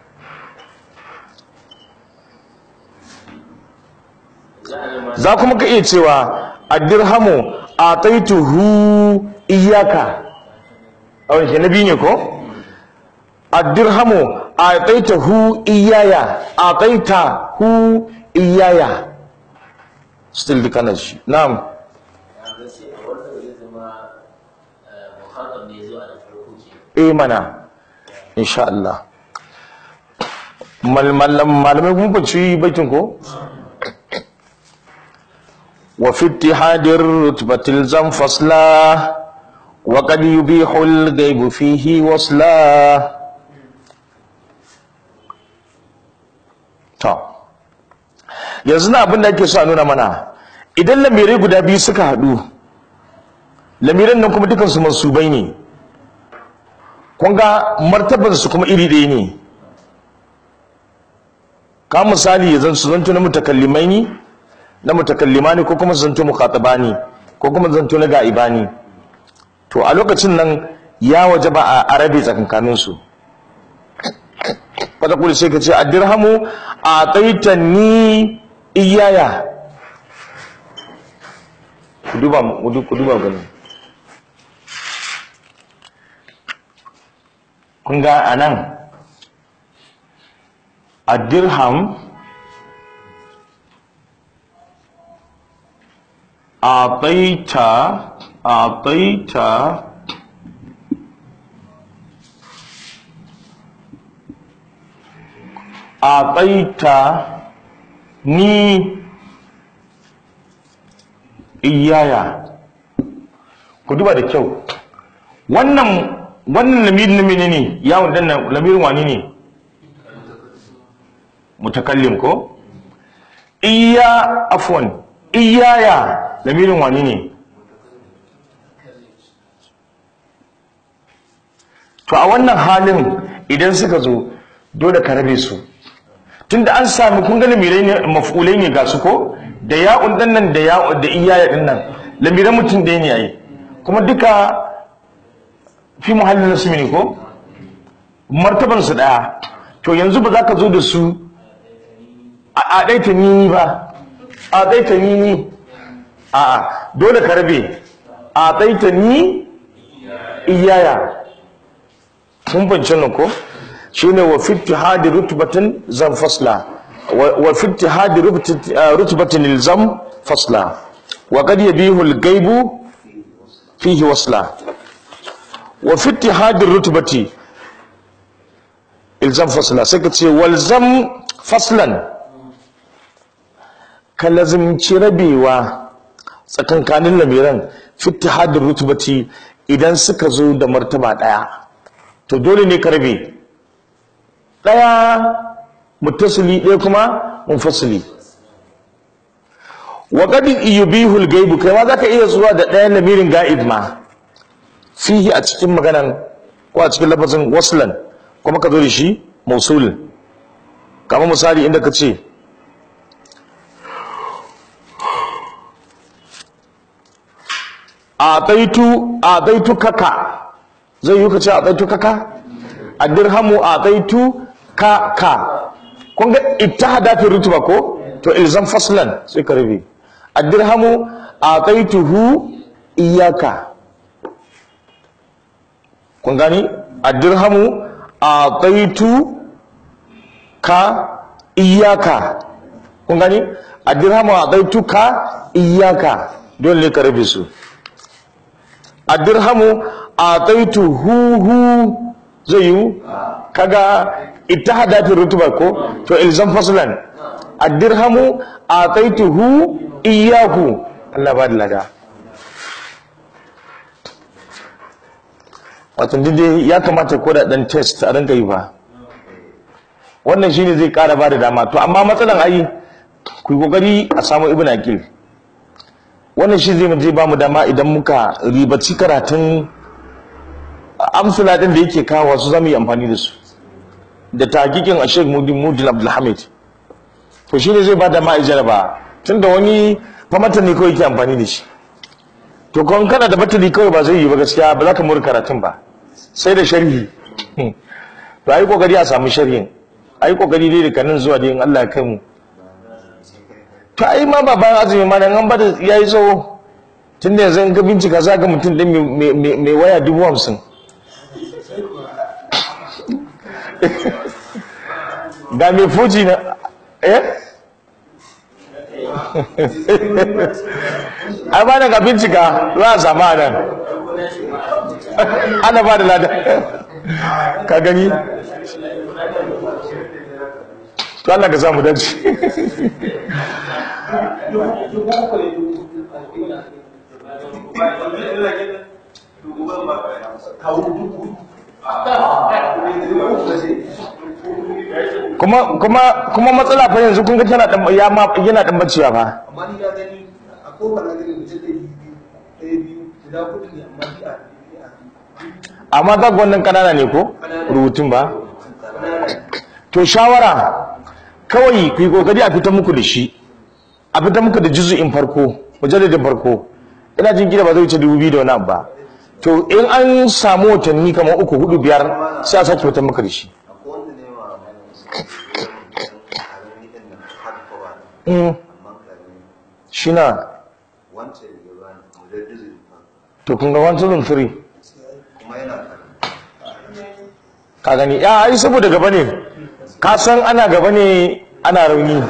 za kuma ka iya cewa addirhamu a taituhu iyaka a wani na biyu ne ko addirhamu a taitahu iyaya a taitahu iyaya still duka na shi na'am eh mana insha Allah malamai kun bace baitin ko وفي اتحاد الرتبة الزم فصلا وقد يبيح الغيب فيه وصلا to yanzu na abin da ake so a nuna mana idan lamirai guda biyu suka haɗu lamiran nan kuma dukansu mansubai ne kun ga martabansu kuma iri ɗaya ne ka misali ya zan su zanto na mutakallimai ne na mutakallimani ko kuma zanto mukhatabani ko kuma zanto na ga'ibani to a lokacin nan ya waje ba a arabe tsakankanin su wata kuli sai ka ce a dirhamu a taita ni iyaya ku duba ku duba gani kun ga anan a dirham أعطيت أعطيت أعطيت ni iyaya ku duba da kyau wannan wannan lamirin na menene yawon dannan lamirin wani ne mutakallim ko iya afwan iyaya lamirin wani ne to a wannan halin idan suka zo dole ka rabe su tunda an sami kun ga lamirai ne maf'ulai ne ga su ko da ya'un din nan da ya'un da iyaya din nan lamiran mutum da ne yayi kuma duka fi muhallin nasmi ne ko martaban su daya to yanzu ba za ka zo da su a ɗaita nini ba a ɗaita nini a dole ka rabe a ɗaita ni iyaya kun bance nan ko shine wa fitti hadi rutbatin zan fasla wa fitti hadi rutbatin ilzam fasla wa qad yabihu al-gaibu fihi wasla wa fitti hadi rutbati ilzam fasla sai ka ce walzam faslan ka lazimci rabewa tsakankanin lamiran fitti hadi rutbati idan suka zo da martaba daya to dole ne ka rabe ɗaya mutasili ɗaya kuma munfasili wa qad yubihu al-gaibu kai ma zaka iya zuwa da ɗayan lamirin ga'ib ma fihi a cikin maganan ko a cikin lafazin waslan kuma ka zo da shi mausul kamar misali inda ka ce a ɗaitu kaka zai yi ka ce a ɗaitu kaka a dirhamu a ɗaitu ka ka kun ga ittihada fi rutuba ko to ilzam faslan sai ka rufe addirhamu ataituhu iyaka kun gani addirhamu ataitu ka iyaka kun gani addirhamu ataitu ka iyaka dole ne ka rabe su addirhamu ataitu hu hu zai yi kaga ittihada fi rutuba ko to ilzam faslan addirhamu ataituhu iyyahu Allah ba da lada wato dai ya kamata ko da dan test a rinka yi ba wannan shine zai kara ba da dama to amma matsalan ai ku yi kokari a samu ibn aqil wannan shi zai zai ba mu dama idan muka ribaci karatun amsula din da yake kawo su zamu yi amfani da su da takikin a Sheikh Mudin Mudin Abdulhamid to shi ne zai ba da ma'ajar ba tunda wani famata ne kawai ke amfani da shi to kawai kana da batali kawai ba zai yi ba gaskiya ba za ka mura karatun ba sai da sharhi to ayi kokari a samu sharhin ayi kokari dai da kanin zuwa da in Allah ya kai mu to ai ma ba bayan azumi ma nan an bada yayi tsawo tunda yanzu in ka bincika za ga mutum din mai waya dubu hamsin ga mai fuji na eh ai ba ga bincika za a samu a nan ana ba da lada ka gani to Allah ka samu dace kuma kuma kuma matsala fa yanzu kun ga tana dan ya ma yana dan bacewa fa amma ni na gani a kofar na gani mutum ɗaya biyu ɗaya biyu guda kudu ne amma ni a ni a amma za ga wannan kanana ne ko rubutun ba to shawara kawai ku yi kokari a fitar muku da shi a fitar muku da juzu'in farko mujalladin farko ina jin gida ba zai wuce dubu biyu da wani abu ba to in an samu watanni kamar uku hudu biyar sai a sake fitar muku da shi akwai wanda ne wa karami din nan hard cover Mm, amma karami shi na wancan ya bani mujaddizin fa to kun ga 103 kuma yana karami ka gani ya ai saboda gaba ne ka san ana gaba ne ana rauni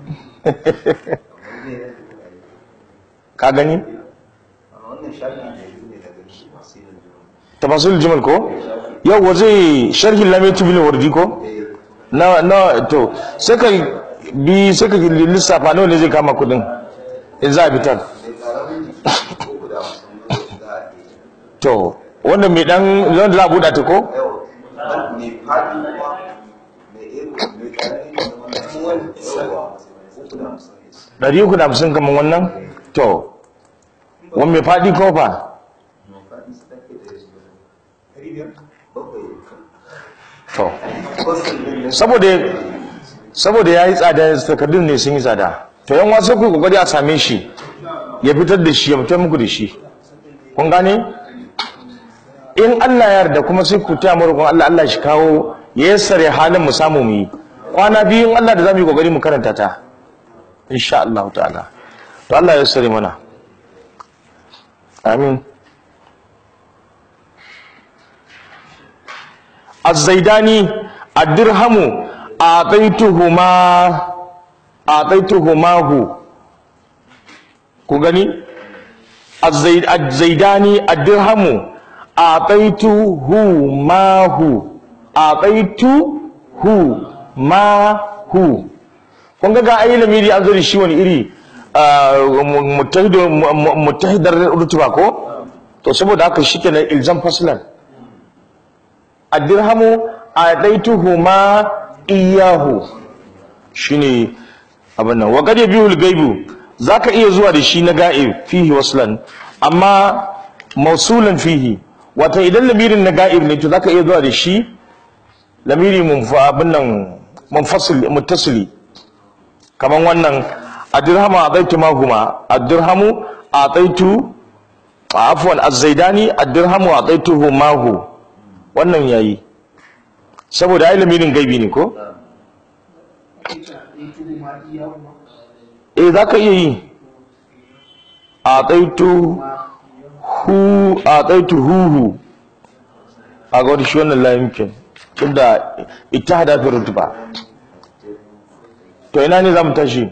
ka gani amma wannan shafi ne biyu ne daga shi tafsirin juma tafasul jumal ko yau zai sharhin lamaitu bil wardi ko na na to sai ka bi sai ka lissafa nawa ne zai kama kudin in za a fitar sai karamin jiki uku da hamsin za a iya to wannan mai dan wanda za a buɗa ta ko yau mai fadi kuma mai ego mai karami da wannan yawa uku da hamsin ne ɗari uku da hamsin kamar wannan to wani mai faɗi ko fa mai fadi su take da yasu ɗari biyar bakwai to kwasan din ne saboda saboda ya yi tsada takardun ne sun yi tsada to yan wasu ku kokari a same shi ya fitar da shi ya fitar muku da shi kun gane in Allah ya yarda kuma sai ku taya mu Allah Allah shi kawo ya yassare halin mu samu mu yi kwana biyu in Allah da zamu yi kokari mu karanta ta insha Allah ta'ala to Allah ya yassare mana amin الزيداني الدرهم أعطيتهما أعطيتهماه كغني الزيد الزيداني الدرهم أعطيتهماه أعطيتهماه kun ga ga ayi lamiri an zo da shi wani iri mutahidar rutuba ko to saboda haka shi kenan ilzam faslan addirhamu adaituhuma iyahu shine abin nan wa qad yabiul gaibu zaka iya zuwa da shi na ga'ib fihi waslan amma mausulan fihi wata idan lamirin na ga'ib ne to zaka iya zuwa da shi lamiri munfa abin nan munfasil muttasili kaman wannan addirhamu adaitu mahuma addirhamu adaitu afwan az-zaidani addirhamu adaituhu mahu wannan yayi saboda ai lamirin gaibi ne ko eh zaka iya yi ataitu hu ataitu huhu a ga wata shi wannan la yumkin tunda ittihada fi rutba to ina ne zamu tashi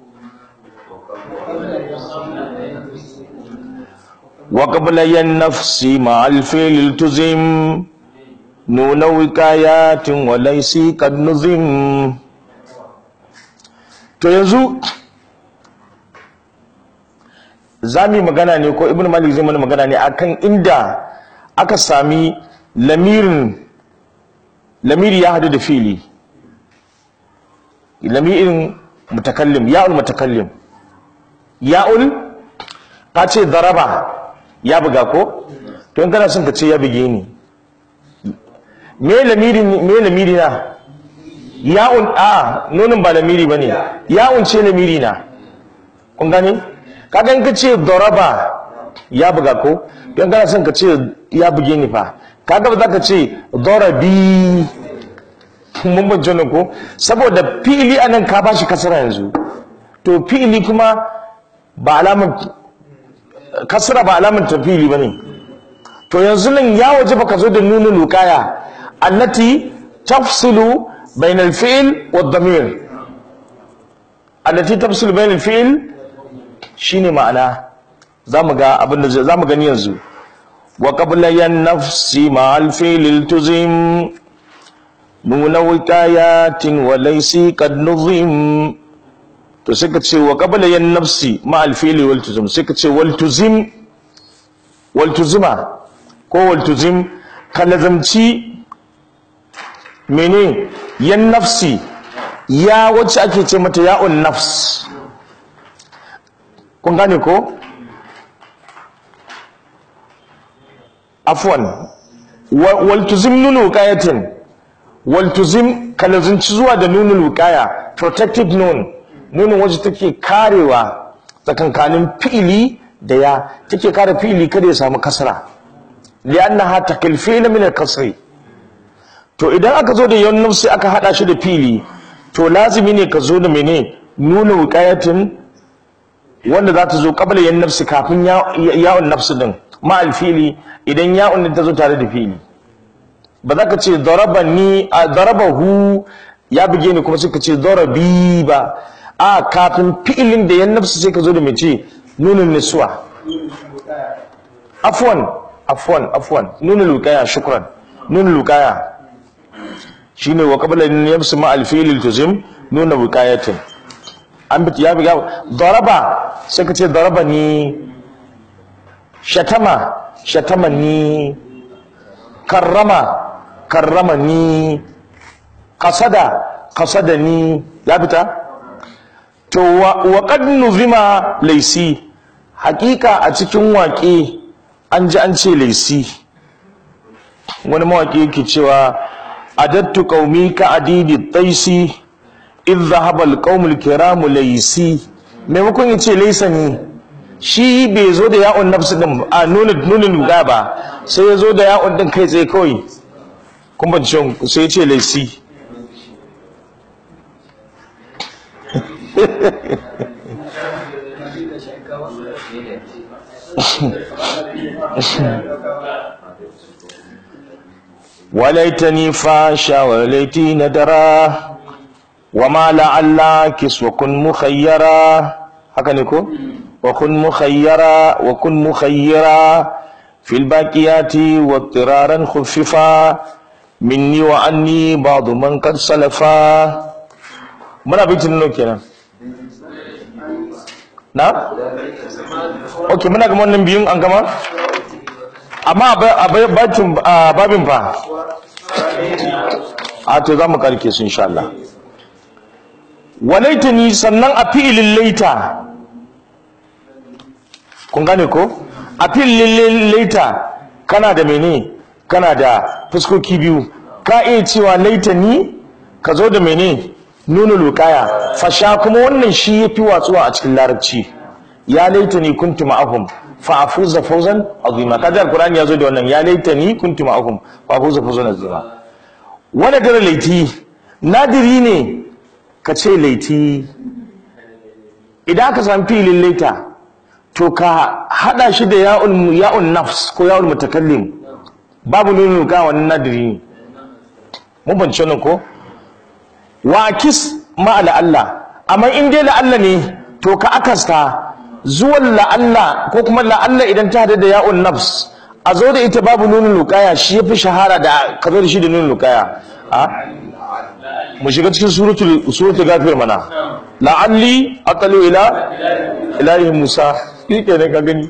wa qabla yan nafsi ma al fi'l tuzim nuna wikayatin wa laysi qad nuzim to yanzu za mu yi magana ne ko ibn malik zai mana magana ne akan inda aka sami lamirin lamiri ya hadu da fili lamirin mutakallim ya'ul mutakallim ya'ul ka ce daraba ya buga ko to in kana son ka ce ya buge ni me lamiri me lamiri na ya'un a nonin ba lamiri bane ya'un ce lamiri na kun gane kaga in ka ce daraba ya buga ko don kana son ka ce ya buge ni fa kaga ba za ka ce darabi mun bance ne ko saboda fi'ili anan ka bashi kasara yanzu to fi'ili kuma ba alaman kasara ba alaman ta fi'ili bane to yanzu nan ya waje baka zo da nunul lukaya allati tafsilu bainal fi'l wad damir allati tafsilu bainal fi'l shine ma'ana zamu ga abin da zamu gani yanzu wa qabla yan nafsi ma al fi'l tuzim nuna wikayatin wa laysi qad nuzim to sai ka ce wa qabla yan nafsi ma al fi'l wal tuzim sai ka ce wal tuzim wal tuzima ko wal tuzim ka lazamci mene yan nafsi ya wacce ake ce mata ya'un nafs kun gane ko afwan waltuzim nunu wukayatin waltuzim kalazunci zuwa da nunu wukaya protective nun nunin wacce take karewa tsakankanin fi'ili da ya take kare fi'ili kada ya samu kasra li'annaha takil fi'la min al-kasri to idan aka zo da yawan nafsi aka hada shi da fi'ili to lazimi ne ka zo da mene nunu wukayatin wanda za ta zo kabla yan nafsi kafin yawon nafsi din ma alfili idan yawon din ta zo tare da fili ba za ka ce darabani a darabahu ya buge ni kuma sai ka ce darabi ba a kafin fi'ilin da yan nafsi sai ka zo da mace nunin niswa afwan afwan afwan nunin lukaya shukran nunin lukaya shine wa qabla an yamsu ma alfili tuzim nuna wukayatin an bi ya biga daraba sai ka ce daraba ni shatama shatama ni karrama karrama ni qasada qasada ni ya fita to wa qad nuzima laysi hakika a cikin waƙe an ji an ce laysi wani mawaƙi yake cewa adattu qaumi ka adidi taisi in zahaba alqaumul kiramu laysi maimakon ya ce laysa ni shi bai zo da ya'un nafsi din a nuna nunin ga ba sai ya zo da ya'un din kai tsaye kawai kun ban ce sai ya ce laysi وليتني فاشا وليتي ندرا وما لعلك وكن مخيرا haka ne ko wa kun mukhayyara wa kun mukhayyira fil baqiyati wa tiraran khuffifa minni wa anni ba'd man qad salafa muna bitin no kenan na okay muna ga wannan biyun an gama amma a babin babin fa a to za mu karke su insha Allah walaitani sannan a fi'ilin laita kun gane ko a fi'ilin laita kana da mene kana da fuskoki biyu ka iya cewa laitani ka zo da mene nuna lukaya fasha kuma wannan shi ya fi watsuwa a cikin larabci ya laitani kuntu ma'ahum fa afuza fawzan azima kaga alqur'ani ya zo da wannan ya laitani kuntu ma'ahum fa afuza fawzan azima wani gara laiti nadiri ne ka ce laiti idan aka samu filin laita to ka hada shi da ya'un ya'un nafs ko ya'un mutakallim babu nunin luqaya wannan nadiri ne mun bance nan ko wa kis ma Allah amma in dai la'alla ne to ka akasta zuwan la'alla ko kuma la'alla idan ta hada da ya'un nafs a zo da ita babu nunin luqaya shi yafi shahara da ka zo da shi da nunin luqaya a mu shiga cikin suratul suratul ghafir mana la'alli aqalu ila ilahi musa shi ne ka gani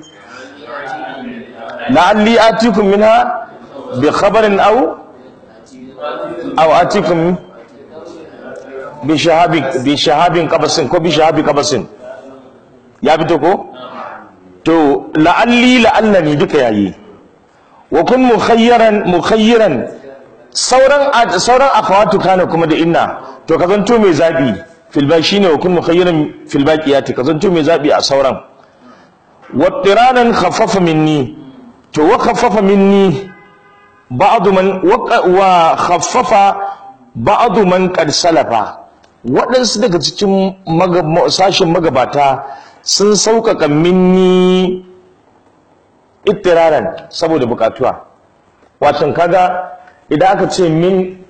la'alli atikum minha bi khabarin aw aw atikum bi shahabin bi shahabin qabasin ko bi shahabi qabasin ya fito ko to la'alli la'allani duka yayi wa kun mukhayyaran mukhayyiran sauran sauran akhawatu kana kuma da inna to ka zanto mai zabi fil ba shine wa kun mukhayyiran fil baqiyati ka zanto mai zabi a sauran wa tiranan khaffafa minni to wa khaffafa minni ba'd man wa khaffafa ba'd man qad salafa waɗansu daga cikin sashen magabata sun sauƙaƙa minni ittiraran saboda buƙatuwa watan kaga idan aka ce min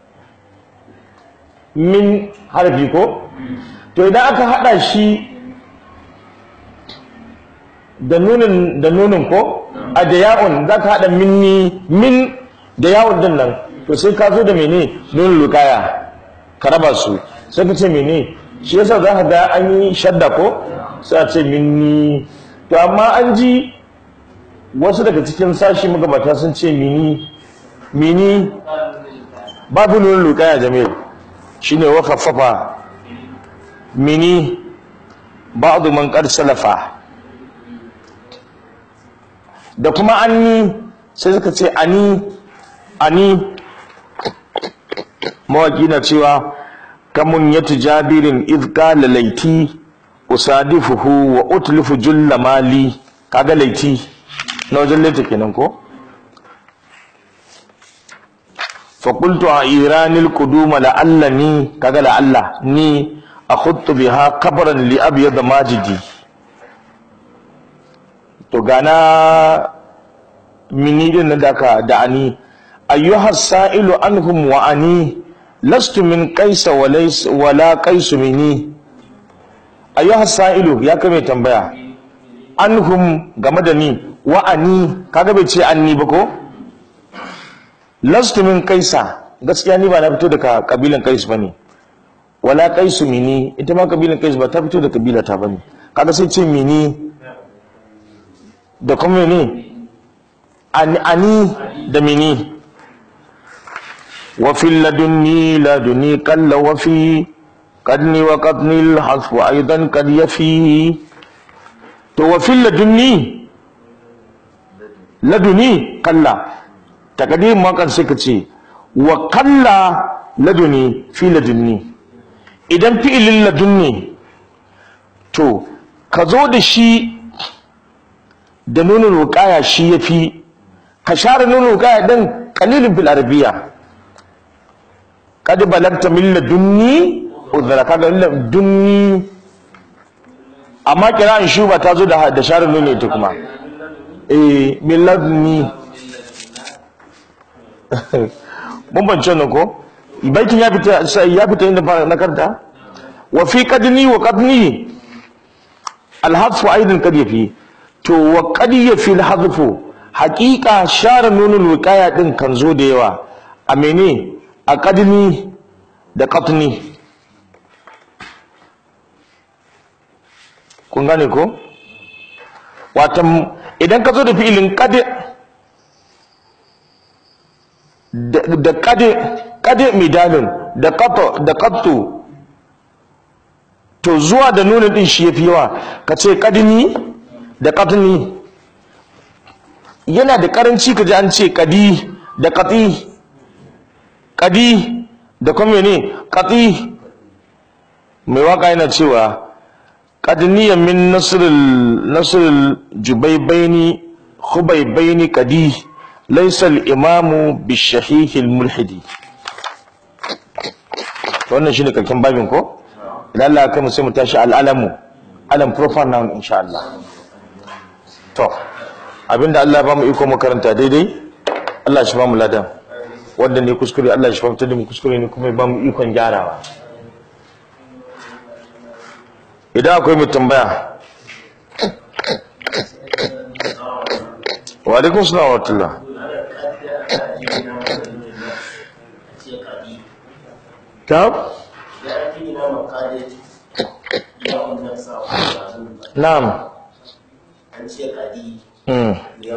min harfi ko to idan aka haɗa shi da nunin da nunin ko a da ya'un za ka haɗa minni min da ya'un din nan to sai ka zo da mene nunin lukaya ka raba su sai ka ce mene shi yasa za ka ga an yi shadda ko sai a ce minni to amma an ji wasu daga cikin sashi magabata sun ce mini mini babu nunin lukaya jamil shine wa khaffafa mini ba'du man qad salafa da kuma anni sai suka ce ani ani mawaki na cewa kamun yatu jabirin idh qala laiti usadifuhu wa utlifu julla mali kaga laiti na wajen laita kenan ko fa qultu a iranil quduma la'allani kaga la'alla ni akhuttu biha qabran li abyad majidi to gana mini din nan da ka da ani ayyuha sa'ilu anhum wa ani lastu min qaisa wa laysa wala qaisu mini ayyuha sa'ilu ya kame tambaya anhum game da ni wa ani kaga bai ce anni ba ko lastu min qaisa gaskiya ni ba na fito daga kabilan qais bane wala qaisu mini ita ma kabilan qais ba ta fito da kabila ta bane kaga sai ce mini da kuma ne ani da mini wafin ladunni ladunni kalla wafi kadni wa kadni alhasfu aidan kad yafi to wafin ladunni laduni kalla takadim makan sai ka ce wa kalla laduni fi ladunni idan fi'ilin ladunni to ka zo da shi da nunin wuƙaya shi ya fi ka share nunin wuƙaya ɗin ƙalilin fil arabiya kad balagta min ladunni udhra kaga ladunni amma kira'in shuba ta zo da da share nunin ita kuma eh min ladunni mun bance nan ko baitin ya fita ya fita inda na karta wa fi qadni wa qadni al-hadfu aidan kad yafi to wa qad yafi al-hadfu haqiqa share nunul wiqaya din kan zo da yawa a mene a qadni da qatni kun gane ko watan idan ka zo da fi'ilin qad da qad qad midalun da qat da qattu to zuwa da nunin din shi yafi yawa ka ce qadni da qatni yana da karanci kaji an ce qadi da qati qadi da kuma ne qati mai waka yana cewa qadniya min nasrul nasrul jubaybaini khubaybaini qadi laysa al-imamu bishahih al-mulhidi wannan shine kakin babin ko idan Allah ya kai mu sai mu tashi al-alamu alam proper noun insha Allah to abinda Allah ba mu iko mu karanta daidai Allah shi ba mu ladan wanda ne kuskure Allah shi fahimtar da mu kuskure ne kuma ya ba mu ikon gyarawa idan akwai mai tambaya wa alaikum salam wa rahmatullah ta na'am hmm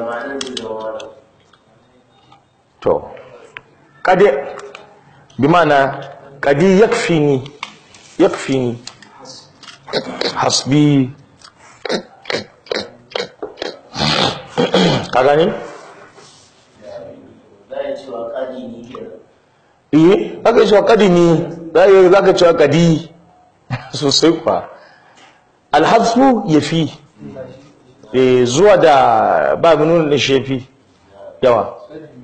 to kade bi mana kadi yakfini yakfini hasbi ka gani eh aka cewa kadi ni zai zaka cewa kadi sosai kwa alhasbu yafi eh zuwa da ba nuna da shefi yawa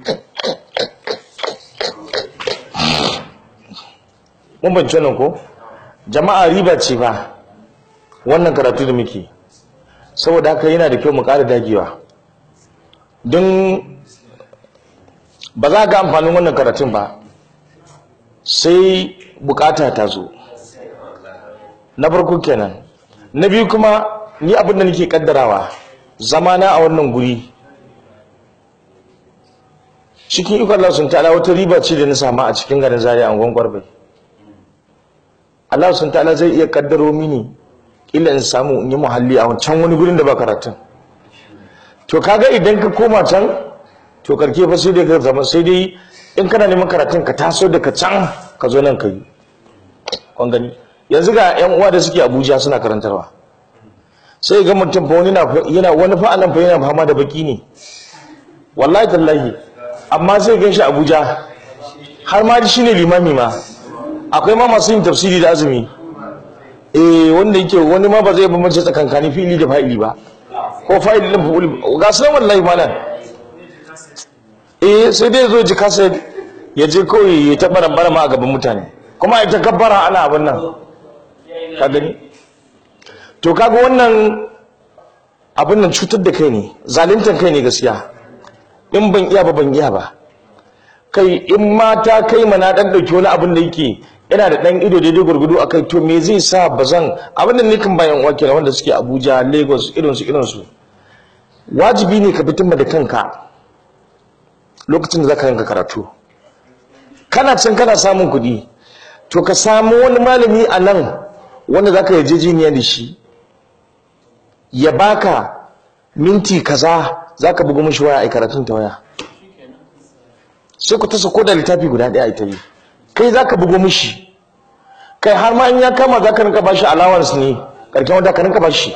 mun bance nan ko jama'a riba ce ba wannan karatu da muke saboda haka yana da kyau mu ƙara dagewa don ba za ga amfanin wannan karatun ba sai bukata ta zo na farko kenan na biyu kuma ni abin da nake kaddarawa zamana a wannan guri cikin ikon Allah sun ta'ala wata riba ce da na samu a cikin garin Zaria a gwangwar bai Allah sun ta'ala zai iya kaddaro mini ila in samu in yi muhalli a can wani gurin da ba karatun to kaga idan ka koma can to karke fa sai dai ka zama sai dai in kana neman karatun ka taso daga can ka zo nan ka yi kun gani yanzu ga yan uwa da suke Abuja suna karantarwa sai ga mutum fa wani yana wani fa anan fa yana fama da baki ne wallahi tallahi amma sai gan shi Abuja har ma shi ne limami ma akwai ma masu yin tafsiri da azumi eh wanda yake wani ma ba zai bambance tsakankani fili da fa'ili ba ko fa'ili din fa'ili ga sunan wallahi malam eh sai dai zo ji kasa ya je kawai ya ta barambara ma a gaban mutane kuma ya ta kabbara ana abin nan ka gani to kaga wannan abin nan cutar da kai ne zaluntar kai ne gaskiya in ban iya ba ban iya ba kai in mata kai mana dan dauki wani abin da yake yana da dan ido daidai gurgudu akai to me zai sa bazan abin da nikan bayan wake na wanda suke Abuja Lagos irin su irin su wajibi ne ka fitin da kanka lokacin da zaka yanka karatu kana can kana samun kuɗi to ka samu wani malami a nan wanda zaka yarjejeniya da shi ya baka minti kaza zaka bugu mishi waya ai karatun ta waya sai ku tasa ko da littafi guda ɗaya ita yi kai zaka bugo mishi kai har ma in ya kama zaka rinka bashi allowance ne karkin wanda ka rinka bashi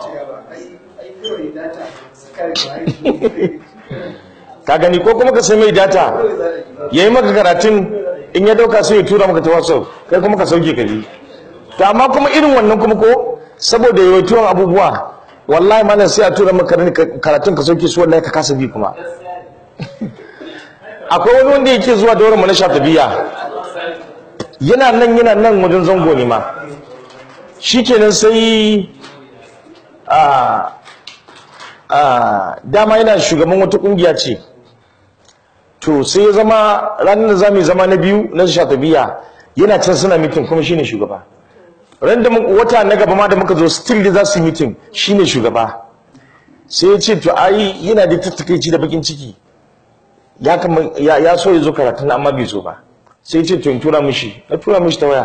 ka gani ko kuma ka sai mai data yayi maka karatun in ya dauka sai ya tura maka ta WhatsApp kai kuma ka sauke ka yi to amma kuma irin wannan kuma ko saboda yawaituwan abubuwa wallahi malam sai a tura maka karatun ka sauke su wallahi ka kasa bi kuma akwai wani wanda yake zuwa da wurin na shatabiya yana nan yana nan wajen zango ne ma shikenan sai a a dama yana shugaban wata kungiya ce to sai ya zama ranar da zamu zama na biyu na shatabiya yana can suna mitin kuma shine shugaba ran da wata na gaba ma da muka zo still da za su yi mitin shine shugaba sai ya ce to ai yana da tattakaici da bakin ciki ya kama ya so ya zo karatun amma bai zo ba sai ce to in tura mishi na tura mishi ta waya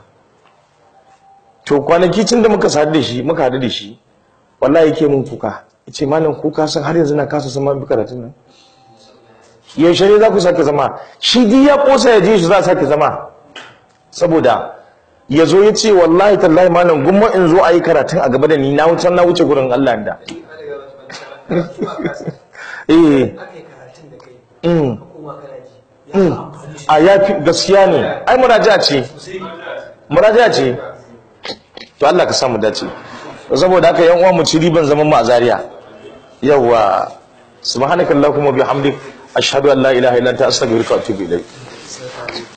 to kwanaki tun da muka sadu da shi muka hadu da shi wallahi yake mun kuka yace malam kuka san har yanzu na kasa sama bi karatun nan yaushe ne za ku sake zama shi di ya kosa ya je shi za sake zama saboda ya zo ya ce wallahi tallahi malam gumma in zo a yi karatun a gaba da ni na wuce na wuce gurin Allah da eh a ya fi gaskiya ne ai muraja ce muraja ce to Allah ka samu dace saboda haka yan uwa mu ci riban zaman mu a Zaria yawa subhanakallahumma bihamdik ashhadu an la ilaha illa anta astaghfiruka wa atubu ilayk